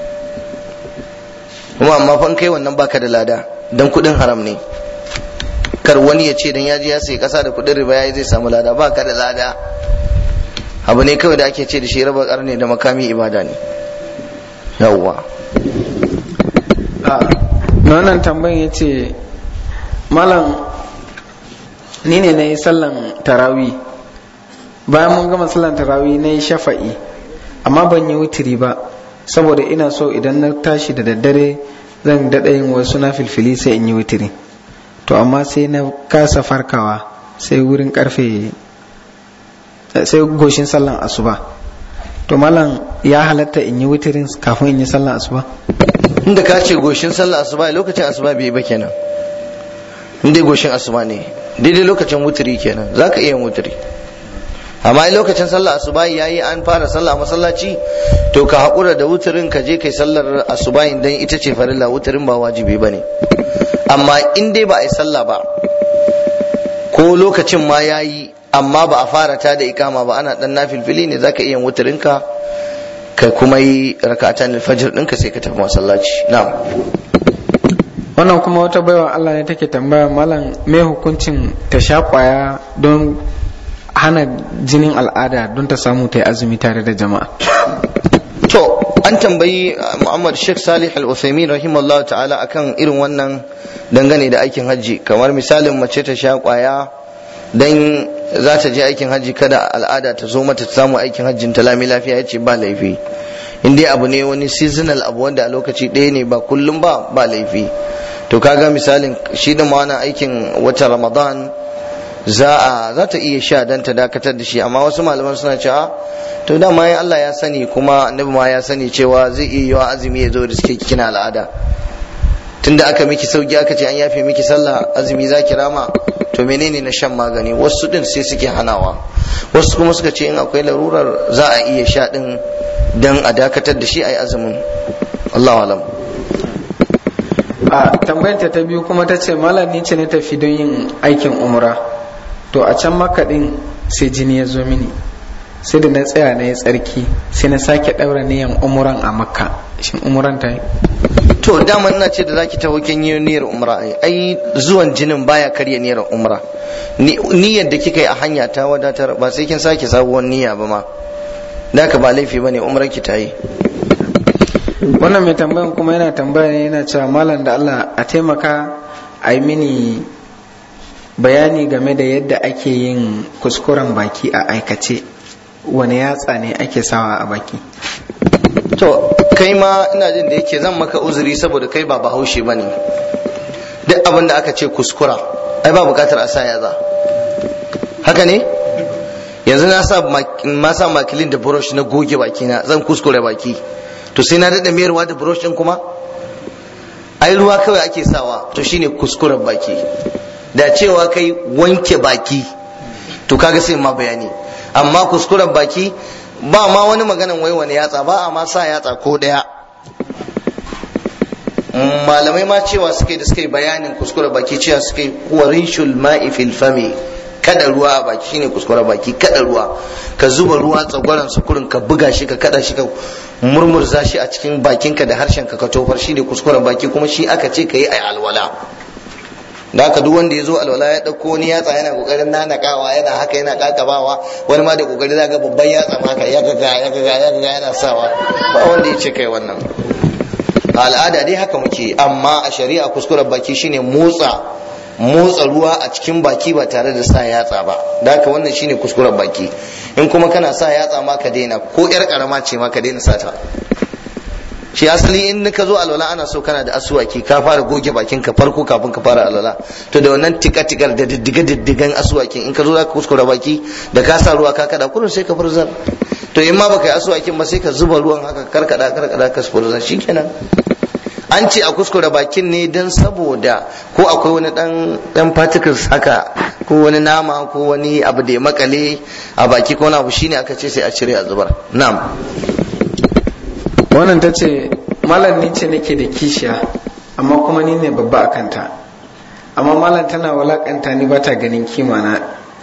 kuma amma fa kai wannan baka da lada dan kuɗin haram ne kar wani ya ce dan ya je ya sayi kasa da kudin riba yayi zai samu lada ba ka da lada abu ne kawai da ake ce da shi raba karne da makami ibada ne yawwa na wannan tambayin ya ce malam ni ne na yi sallan tarawi bayan mun gama sallan tarawi na yi shafa'i amma ban yi wutiri ba saboda ina so idan na tashi da daddare zan daɗa yin wasu na filfili sai in yi wutiri to amma sai na kasa farkawa sai wurin karfe sai goshin sallan asuba to malam ya halatta in yi wutirin kafin in yi sallan asuba inda ka ce goshin sallan asuba lokacin asuba bai ba kenan inda goshin asuba ne daidai lokacin wutiri kenan za ka iya yin wutiri amma lokacin sallar asuba yayi an fara sallah a masallaci to ka haƙura da wutirin ka je kai sallar asuba dan ita ce farilla wutirin ba wajibi bane amma in dai ba a yi sallah ba ko lokacin ma ya yi amma ba a fara ta da ikama ba ana dan nafilfili ne zaka iya wutarin ka ka kuma yi rakatan alfajir ɗinka sai ka tafi masallaci na'am wannan kuma wata baiwa Allah ne take tambaya malam me hukuncin ta sha kwaya don hana jinin al'ada don ta samu ta yi azumi tare da jama'a to an tambayi Muhammad Sheikh Salih Al-Uthaymeen rahimahullah ta'ala akan irin wannan dangane da aikin hajji kamar misalin mace ta sha kwaya dan za ta je aikin hajji kada al'ada ta zo mata ta samu aikin hajjin ta lami lafiya yace ba laifi in dai abu ne wani seasonal abu wanda a lokaci ɗaya ne ba kullum ba ba laifi to kaga misalin shi da ma wani aikin wata Ramadan za a za ta iya sha dan ta dakatar da shi amma wasu malaman suna cewa to dama ya Allah ya sani kuma annabi ma ya sani cewa zai iya yiwa azumi ya zo da suke kina al'ada tunda aka miki sauki aka ce an yafe miki sallah azumi za ki rama to menene na shan magani wasu din sai suke hanawa wasu kuma suka ce in akwai larurar za a iya sha din dan a dakatar da shi a yi azumin Allahu alam a tambayar ta biyu kuma ta ce malam ni ce ne tafi don yin aikin umra to a can makaɗin sai jini ya zo mini sai da na tsaya na yi tsarki sai na sake ɗaura niyan umuran a makka shin umuran ta yi to dama ina ce da zaki taho kin yi niyyar umra ai ai zuwan jinin baya karya niyyar umra niyyar da kika yi a hanya ta wadatar ba sai kin sake sabuwar niyya ba ma da ka ba laifi bane umrar ki ta yi wannan mai tambayan kuma yana tambaya ne yana cewa malam da Allah a taimaka a yi mini bayani game da yadda ake yin kuskuren baki a aikace wani yatsa ne ake sawa a baki to kai ma ina jin da yake zan maka uzuri saboda kai ba bahaushe ba ne duk abin da aka ce kuskura ai ba bukatar a sa yaza haka ne yanzu na sa ma sa makilin da brush na goge bakina zan kuskure baki to sai na daɗa mayarwa da brush ɗin kuma ai ruwa kawai ake sawa to shine kuskuren baki da cewa kai wanke baki to kaga sai ma bayani amma kuskuren baki ba ma wani maganan wai wani yatsa ba a ma sa yatsa ko ɗaya malamai ma cewa suke da suke bayanin kuskuren baki cewa suke warishul ma'i fil fami kada ruwa a baki shine kuskuren baki kada ruwa ka zuba ruwa tsagwaron sukurin ka buga shi ka kada shi ka murmurza shi a cikin bakinka da harshen ka ka tofar shine kuskuren baki kuma shi aka ce ka yi a alwala da haka duk wanda ya zo alwala ya ɗauko wani yatsa yana kokarin nanakawa yana haka yana kakabawa wani ma da kokari zaga babban yatsa ma haka ya gaga ya gaga ya gaga yana sawa ba wanda ya ce kai wannan a al'ada dai haka muke amma a shari'a kuskuren baki shine motsa motsa ruwa a cikin baki ba tare da sa yatsa ba da haka wannan shine kuskuren baki in kuma kana sa yatsa ma ka daina ko yar karama ce ma ka daina sata shi asali in ka zo alwala ana so kana da asuwaki ka fara goge bakin ka farko kafin ka fara alwala to da wannan tika tikar da diddiga diddigan asuwakin in ka zo zaka kuskura baki da ka sa ruwa ka kada kullum sai ka furzar to in ma baka yi asuwakin ba sai ka zuba ruwan haka karkada karkada ka furzar shikenan an ce a kuskure bakin ne don saboda ko akwai wani dan dan particles haka ko wani nama ko wani abu da ya makale a baki ko wani abu shine aka ce sai a cire a zubar na'am wannan ta ce malam ni ce nake da kishiya amma kuma ni ne babba a kanta amma malam tana walakanta ni ba ta ganin kima na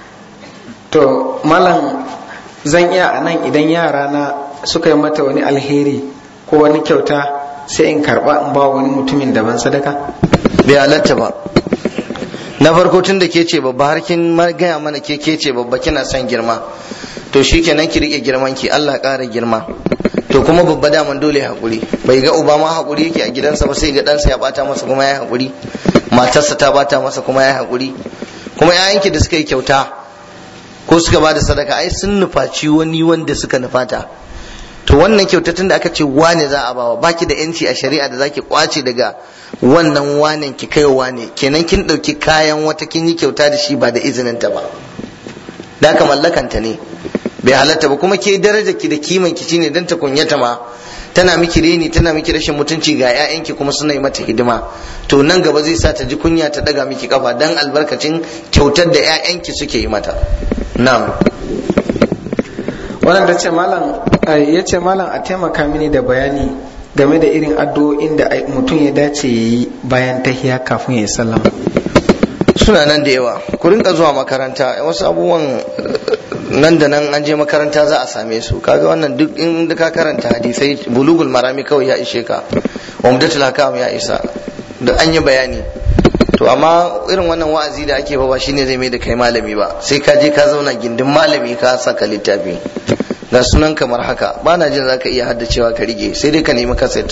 to malam zan iya a nan idan yara na suka yi mata wani alheri ko wani kyauta sai in karba in ba wani mutumin daban sadaka bai halatta ba na farko tun da ke ce babba har kin gaya mana ke ke ce babba kina son girma to shikenan ki rike girman ki Allah ƙara girma to kuma babba daman dole hakuri bai ga uba ma hakuri yake a gidansa ba sai ga ɗansa ya bata masa kuma ya hakuri matarsa ta bata masa kuma ya hakuri kuma ƴaƴanki da suka yi kyauta ko suka ba da sadaka ai sun nufaci wani wanda suka nufata to wannan kyauta tun da aka ce wane za a bawa baki da yanci a shari'a da zaki kwace daga wannan wanen ki kai wane kenan kin ɗauki kayan wata kin yi kyauta da shi ba da izinin ta ba da aka mallakanta ne bai halatta ba kuma ke darajar ki da kiman ki shine dan ta kunyata ma tana miki reni tana miki rashin mutunci ga ƴaƴanki kuma suna yi mata hidima to nan gaba zai sa ta ji kunya ta daga miki kafa dan albarkacin kyautar da ƴaƴanki suke yi mata na'am wannan ta ce malam ya ce malam a taimaka mini da bayani game da irin addu'o'in da mutum ya dace ya yi bayan tahiya kafin ya yi sallama suna nan da yawa ku rinka zuwa makaranta wasu abubuwan nan da nan an je makaranta za a same su kaga wannan duk in ka karanta hadisai bulugul marami kawai ya ishe ka umdatul hakam ya isa da an yi bayani to amma irin wannan wa'azi da ake ba shine zai mai da kai malami ba sai ka je ka zauna gindin malami ka saka littafi ga sunan kamar haka ba na jin zaka iya haddacewa ka rige sai dai ka nemi kaset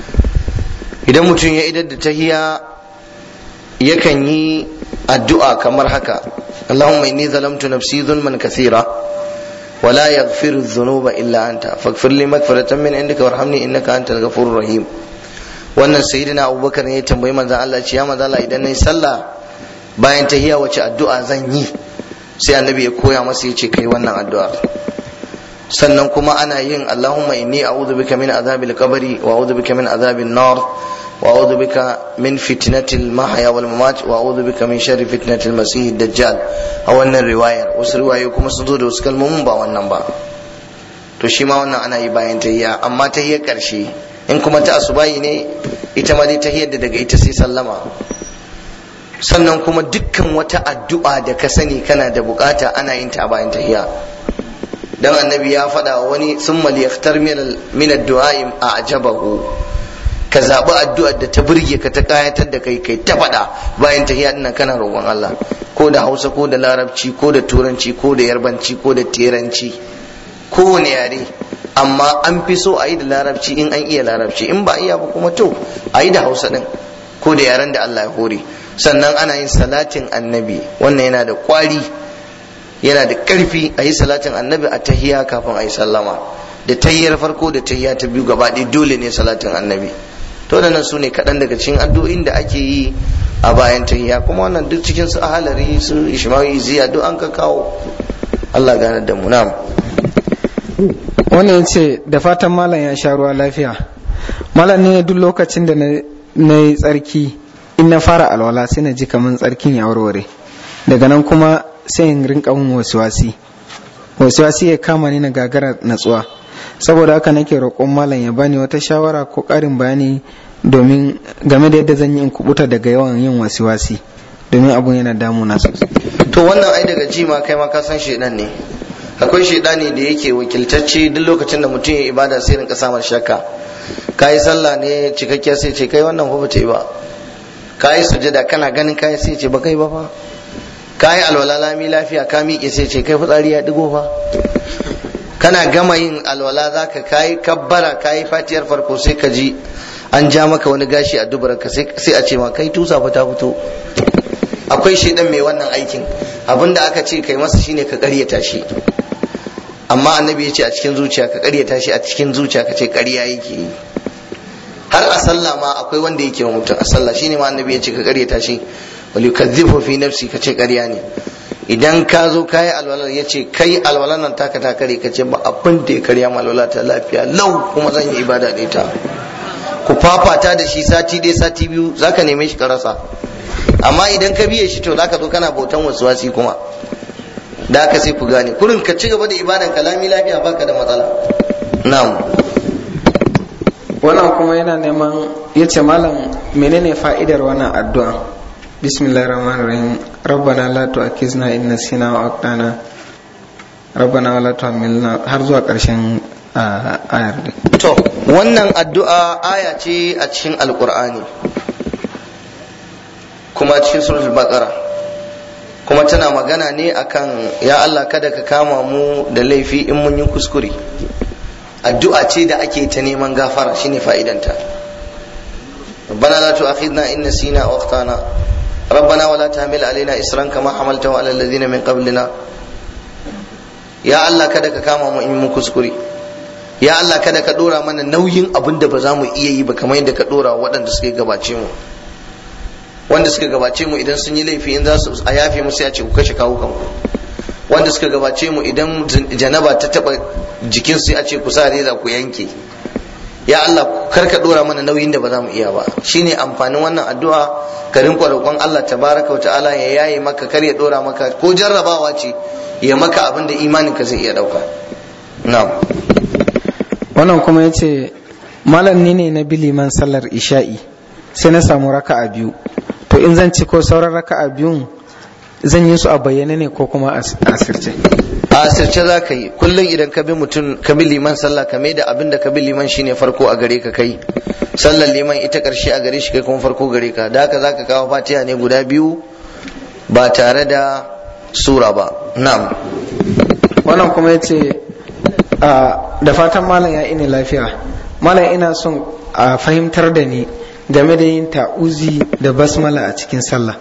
idan mutum ya idar da tahiya yakan yi addu'a kamar haka Allahumma inni zalamtu nafsi zulman kathira ولا يغفر الذنوب إلا أنت فاغفر لي مغفرة من عندك وارحمني إنك أنت الغفور الرحيم wannan sayyidina abubakar ne ya tambayi manzon Allah ce ya manzon Allah idan nayi sallah bayan tahiya wace addu'a zan yi sai annabi ya koya masa ya ce kai wannan addu'a sannan kuma ana yin Allahumma inni a'udhu bika min azabil qabri wa a'udhu bika min azabin nar wa a'udhu bika min fitnatil mahya wal mamat wa a'udhu bika min sharri fitnatil masih dajjal a wannan riwayar wasu riwayoyi kuma sun zo da wasu kalmomin ba wannan ba to shi ma wannan ana yi bayan tahiyya amma tahiyyar karshe in kuma ta asubahi ne ita ma dai tahiyyar da daga ita sai sallama sannan kuma dukkan wata addu'a da ka sani kana da bukata ana yin ta bayan tahiya dan annabi ya faɗa wani sun yaktar min addu'a a ajabahu ka zaɓi addu'ar da ta burge ka ta kayatar da kai kai ta faɗa bayan tahiya dinnan kana roƙon Allah ko da Hausa ko da Larabci ko da Turanci ko da Yarbanci ko da Teranci kowane yare amma an fi so a yi da Larabci in an iya Larabci in ba a iya ba kuma to a yi da Hausa din ko da yaren da Allah ya hore sannan ana yin salatin annabi wannan yana da kwari yana da ƙarfi a yi salatin annabi a tahiya kafin a yi sallama da tahiyar farko da tahiya ta biyu gaba ɗaya dole ne salatin annabi to da nan su ne kaɗan daga cikin addu'o'in da ake yi a bayan tahiya kuma wannan duk cikin su ahalari su ishmawi ziya duk an ka kawo Allah gane da mu na'am wannan ce da fatan malam ya sha ruwa lafiya malam ne duk lokacin da na yi tsarki in na fara alwala sai na ji kamar tsarkin ya warware daga nan kuma sai in rinka mun wasiwasi wasiwasi ya kama ni na gagara natsuwa saboda haka nake roƙon malam ya bani wata shawara ko ƙarin bayani domin game da yadda zan yi in kubuta daga yawan yin wasiwasi domin abun yana damuna sosai to wannan ai daga ji ma kai ma ka san shedan ne akwai shedani da yake wakiltacce duk lokacin da mutum ya ibada sai rinka samun shakka kayi sallah ne cikakkiya sai ce kai wannan fa bata yi ba kayi sujada kana ganin kayi sai ce ba kai ba fa kayi alwala lami lafiya ka miƙe sai ce kai fitsari ya digo fa kana gama yin alwala zaka kayi kabbara kayi fatiyar farko sai ka ji an ja maka wani gashi a dubarka sai a ce ma kai tusa fa ta fito akwai shaidan mai wannan aikin abinda aka ce kai masa shine ka karyata shi amma annabi ya ce a cikin zuciya ka karyata shi a cikin zuciya ka ce karya yake yi har a sallah ma akwai wanda yake wa mutum a sallah shine ma annabi ya ce ka karyata shi wal yukazzifu fi nafsi ka ce karya ne idan ka zo kayi alwalar ya ce kai alwalar nan taka ta kare ka ce ba abin da ya karya ma alwala ta lafiya lau kuma zan yi ibada da ita ku fafata da shi sati ɗaya sati biyu zaka neme shi ka rasa amma idan ka biye shi to zaka zo kana bautan wasi kuma da haka sai ku gane kurin ka ci gaba da ibadan kalami lafiya baka da matsala na'am wannan kuma yana neman ya ce malam menene fa'idar wannan addu'a bismillahir rahmanir rahim rabbana la tu'akhizna in nasina wa aqtana rabbana wa la tuhammilna har zuwa karshen ayar to wannan addu'a aya ce a cikin alqur'ani kuma cikin suratul baqara kuma tana magana ne akan ya Allah kada ka kama mu da laifi in mun yi kuskure addu'a ce da ake ta neman gafara shine fa'idanta ربنا لا تؤاخذنا إن نسينا أو أخطأنا ربنا ولا تحمل علينا إسرا كما حملته على الذين من قبلنا يا الله kada ka kama mu in mun kuskure ya Allah kada ka dora mana nauyin abin da ba za mu iya yi ba kamar yadda ka dora waɗanda suka gabace mu wanda suka gabace mu idan sun yi laifi in za su a yafe musu ya ce ku kashe kawo kanku wanda suka gabace mu idan janaba ta taba jikin su ya ce ku sa reza ku yanke ya Allah kar ka dora mana nauyin da ba za mu iya ba shine amfanin wannan addu'a ka rinka roƙon Allah tabaraka wa ta'ala ya yaye maka kar ya dora maka ko jarrabawa ce ya maka abin da imanin ka zai iya dauka na'am wannan kuma yace malam ni ne na biliman sallar isha'i sai na samu raka'a biyu to in zan ci ko sauran raka'a biyun zan yi su a bayyane ne ko kuma a asirce a asirce za ka yi kullum idan ka bi mutum ka bi liman sallah ka mai da abin da ka bi liman shine farko a gare ka kai sallar liman ita karshe a gare shi kai kuma farko gare ka da haka za ka kawo fatiha ne guda biyu ba tare da sura ba na'am wannan kuma ya ce da fatan malam ya ini lafiya malam ina son a fahimtar da ni game da yin ta'uzi da basmala a cikin sallah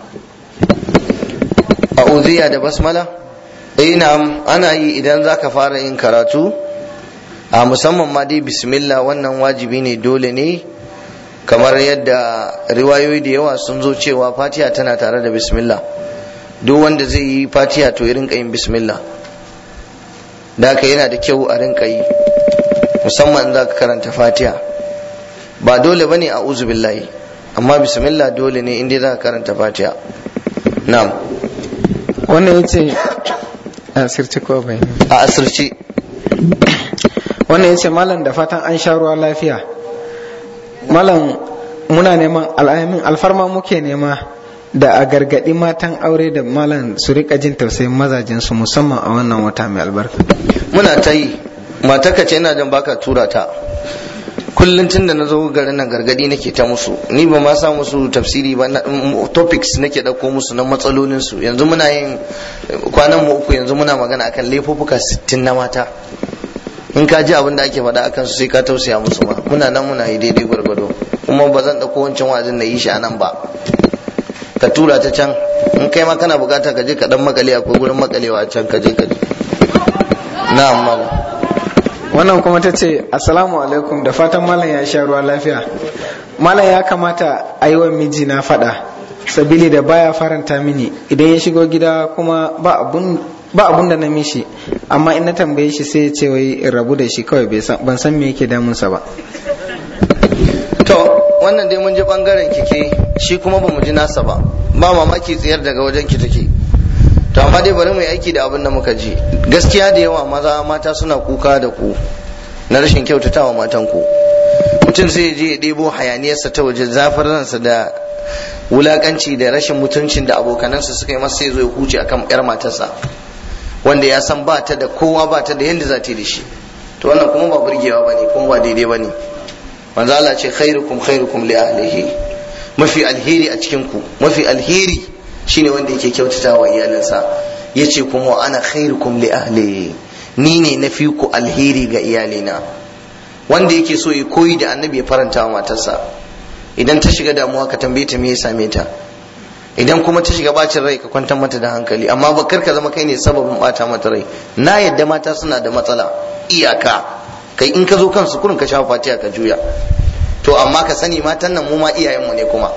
a'udhiya da basmala eh na'am ana yi idan zaka fara yin karatu a musamman ma dai bismillah wannan wajibi ne dole ne kamar yadda riwayoyi da yawa sun zo cewa fatiha tana tare da bismillah duk wanda zai yi fatiha to ya rinka yin bismillah da haka yana da kyau a rinka yi musamman za ka karanta fatiha ba dole bane a uzu billahi amma bismillah dole ne inda za ka karanta fatiha na'am wannan ya ce a asirce ko bai a asirce wannan ya ce malam da fatan an sha ruwa lafiya malam muna neman al'amin alfarma muke nema da a gargaɗi matan aure da malam su rika jin tausayin mazajensu musamman a wannan wata mai albarka muna ta yi mataka ce ina jan baka tura ta kullum tun da na zo garin nan gargadi nake ta musu ni ba ma sa musu tafsiri ba topics nake ɗauko musu na matsalolin su yanzu muna yin kwanan mu uku yanzu muna magana akan laifuffuka 60 na mata in ka ji abin da ake faɗa akan su sai ka tausaya musu ma muna nan muna yi daidai gwargwado kuma ba zan ɗauko wancan wa'azin na yi shi a nan ba ka tura ta can in kai ma kana bukata ka je ka dan makale akwai gurin makalewa a can ka je ka je na'am malam wannan kuma ta ce assalamu alaikum da fatan malam ya sha ruwa lafiya malam ya kamata a yi wa miji na faɗa sabili da baya faranta mini idan ya shigo gida kuma ba abun ba abun da na mishi amma in na tambaye shi sai ya ce wai in rabu da shi kawai ban san me yake damunsa ba to wannan dai mun ji bangaren kike shi kuma ba mu ji nasa ba ba mamaki tsayar daga wajen ki take to amma dai bari mu yi aiki da abin da muka ji gaskiya da yawa maza mata suna kuka da ku na rashin kyautatawa matan ku mutum sai je ya ɗebo hayaniyarsa ta waje zafin ransa da wulakanci da rashin mutuncin da abokanansa suka yi masa sai zo ya huce akan yar matarsa wanda ya san ba ta da kowa ba ta da yadda za ta yi da shi to wannan kuma ba burgewa bane kuma ba daidai bane manzo Allah ce khairukum khairukum li ahlihi mafi alheri a cikin ku mafi alheri shine wanda yake kyautata wa iyalinsa yace kuma ana khairukum li ahli ni ne na fi ku alheri ga iyalina wanda yake so ya koyi da annabi ya faranta wa matarsa idan ta shiga damuwa ka tambaye ta me ya same ta idan kuma ta shiga bacin rai ka kwantar mata da hankali amma ba kar ka zama kai ne sababin bata mata rai na yadda mata suna da matsala iyaka kai in ka zo kansu kurin ka shafa fatiha ka juya to amma ka sani matan nan mu ma iyayenmu ne kuma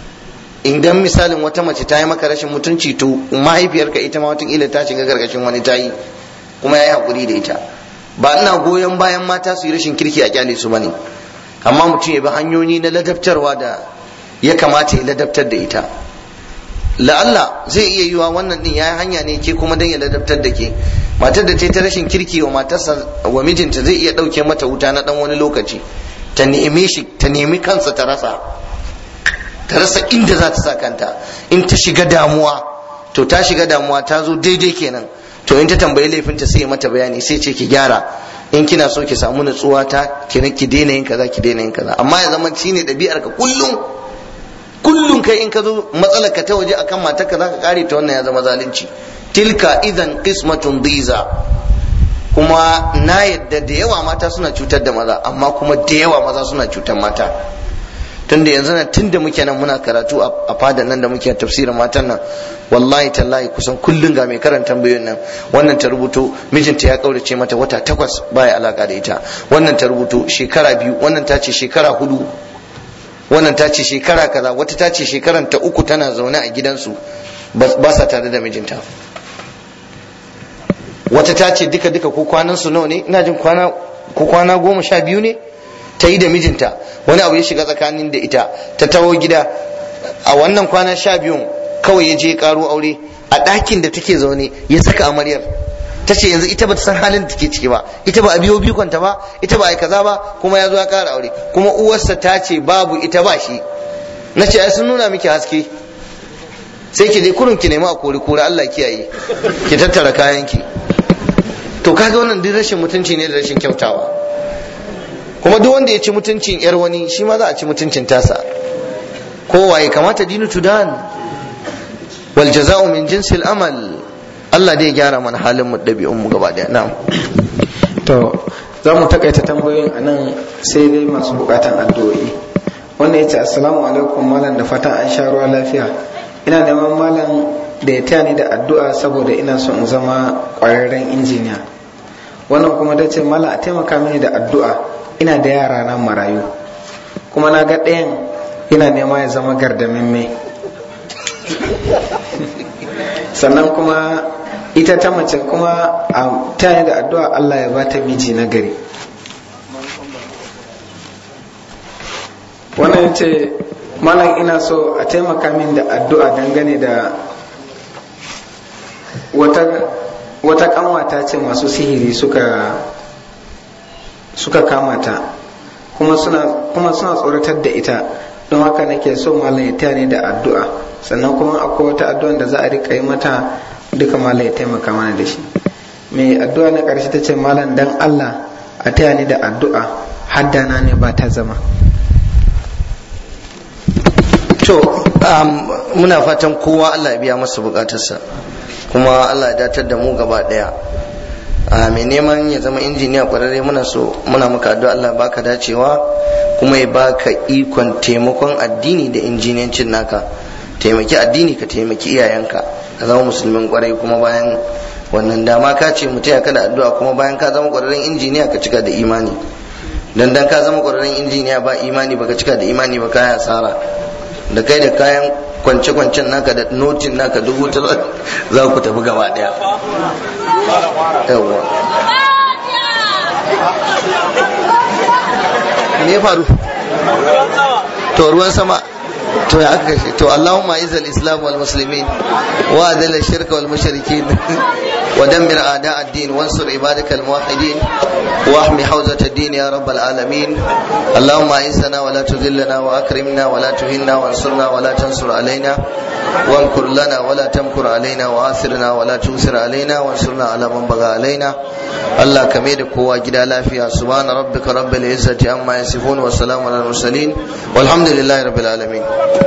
idan misalin wata mace ta yi maka rashin mutunci to mahaifiyarka ita ma wataƙila ta shiga gargashin wani ta yi kuma ya yi haƙuri da ita ba ina goyon bayan mata su yi rashin kirki a kyale su bane amma mutum ya bi hanyoyi na ladabtarwa da ya kamata ya ladabtar da ita la'alla zai iya yiwa wannan din ya hanya ne ke kuma dan ya ladabtar da ke matar da ta ta rashin kirki wa matarsa wa mijinta zai iya ɗauke mata wuta na ɗan wani lokaci ta nemi shi ta nemi kansa ta rasa ta rasa inda za ta sa kanta in ta shiga damuwa to ta shiga damuwa ta zo daidai kenan to in ta tambayi laifinta sai mata bayani sai ce ki gyara in kina so ki samu nutsuwa ta ki ki daina yin kaza ki daina yin kaza amma ya zama shine ɗabi'ar ka kullum kullum kai in ka zo matsalar ka ta waje akan matar ka zaka kare ta wannan ya zama zalunci tilka idan qismatun diza kuma na yadda da yawa mata suna cutar da maza amma kuma da yawa maza suna cutar mata tunda yanzu nan tunda muke nan muna karatu a fadan nan da muke tafsirin matan nan wallahi tallahi kusan kullun ga mai karanta tambayoyin nan wannan ta rubuto mijinta ya kaurace mata wata takwas baya alaka da ita wannan ta rubuto shekara biyu wannan ta ce shekara hudu wannan ta ce shekara kaza wata ta ce shekaran ta uku tana zaune a gidansu ba sa tare da mijinta wata ta ce duka duka ko kwanan su nawa ne ina jin kwana ko kwana goma sha biyu ne ta yi da mijinta wani abu ya shiga tsakanin da ita ta taho gida a wannan kwana sha biyun kawai ya je ya karo aure a ɗakin da take zaune ya saka amaryar ta ce yanzu ita ba ta san halin da take ciki ba ita ba a biyo bikonta ba ita ba a kaza ba kuma ya zo ya kara aure kuma uwarsa ta ce babu ita ba shi na ce ai sun nuna miki haske sai ki je kurun ki nemi a kori kori Allah kiyaye ki tattara kayanki to kaga wannan duk rashin mutunci ne da rashin kyautawa kuma duk wanda ya ci mutuncin yar wani shi ma za a ci mutuncin tasa kowaye kamata dinu tudan wal jaza'u min jinsil amal Allah dai gyara mana halin mu ɗabi'un mu gaba daya na'am to za mu takaita tambayoyin a nan sai dai masu bukatan addu'o'i wannan ya ce assalamu alaikum malam da fatan an sha ruwa lafiya ina neman malam da ya taya ni da addu'a saboda ina son in zama ƙwararren injiniya wannan kuma ta ce malam a taimaka mini da addu'a ina da yara na marayu kuma na ga ɗayan ina nema ya zama gardamimme sannan kuma ita ta mace kuma a taya da addu'a Allah ya bata miji na gari wannan ce malam ina so a taimaka min da addu'a dangane da wata wata kanwata ce masu sihiri suka suka kama ta kuma suna kuma suna tsoratar da ita don haka nake so malam ya taya ni da addu'a sannan kuma akwai wata addu'a da za a rika yi mata duka malam ya taimaka mana da shi mai addu'a na ƙarshe ta ce malam dan Allah a taya ni da addu'a haddana ne ba ta zama to muna fatan kowa Allah ya biya masa bukatarsa kuma Allah ya datar da mu gaba daya a mai neman ya zama injiniya kwararre muna so muna maka addu'a Allah baka dacewa kuma ya baka ikon taimakon addini da injiniyancin naka taimaki addini ka taimaki iyayenka ka zama musulmin kwarai kuma bayan wannan dama ka ce mu taya ka da addu'a kuma bayan ka zama kwararren injiniya ka cika da imani dan dan ka zama kwararren injiniya ba imani baka cika da imani ba kaya asara da kai da kayan kwance-kwancen naka da notin naka dubu ta za ku tafi gaba daya yawwa me faru to ruwan sama to ya aka kashe to Allahumma izal islam wal muslimin wa adala shirka wal mushrikin wa dammir a'da ad-din wansur ibadakal muwahhidin wa ahmi hawzat ad-din ya rabbal alamin Allahumma izzana wa la tudhillana wa akrimna wa la tuhinna wansurna wa la tansur alaina وانكر لنا ولا تمكر علينا وآثرنا ولا تؤثر علينا وانصرنا على من بغى علينا الله كميد قوة جدا لا فيها سبحان ربك رب العزة عما يصفون والسلام على المرسلين والحمد لله رب العالمين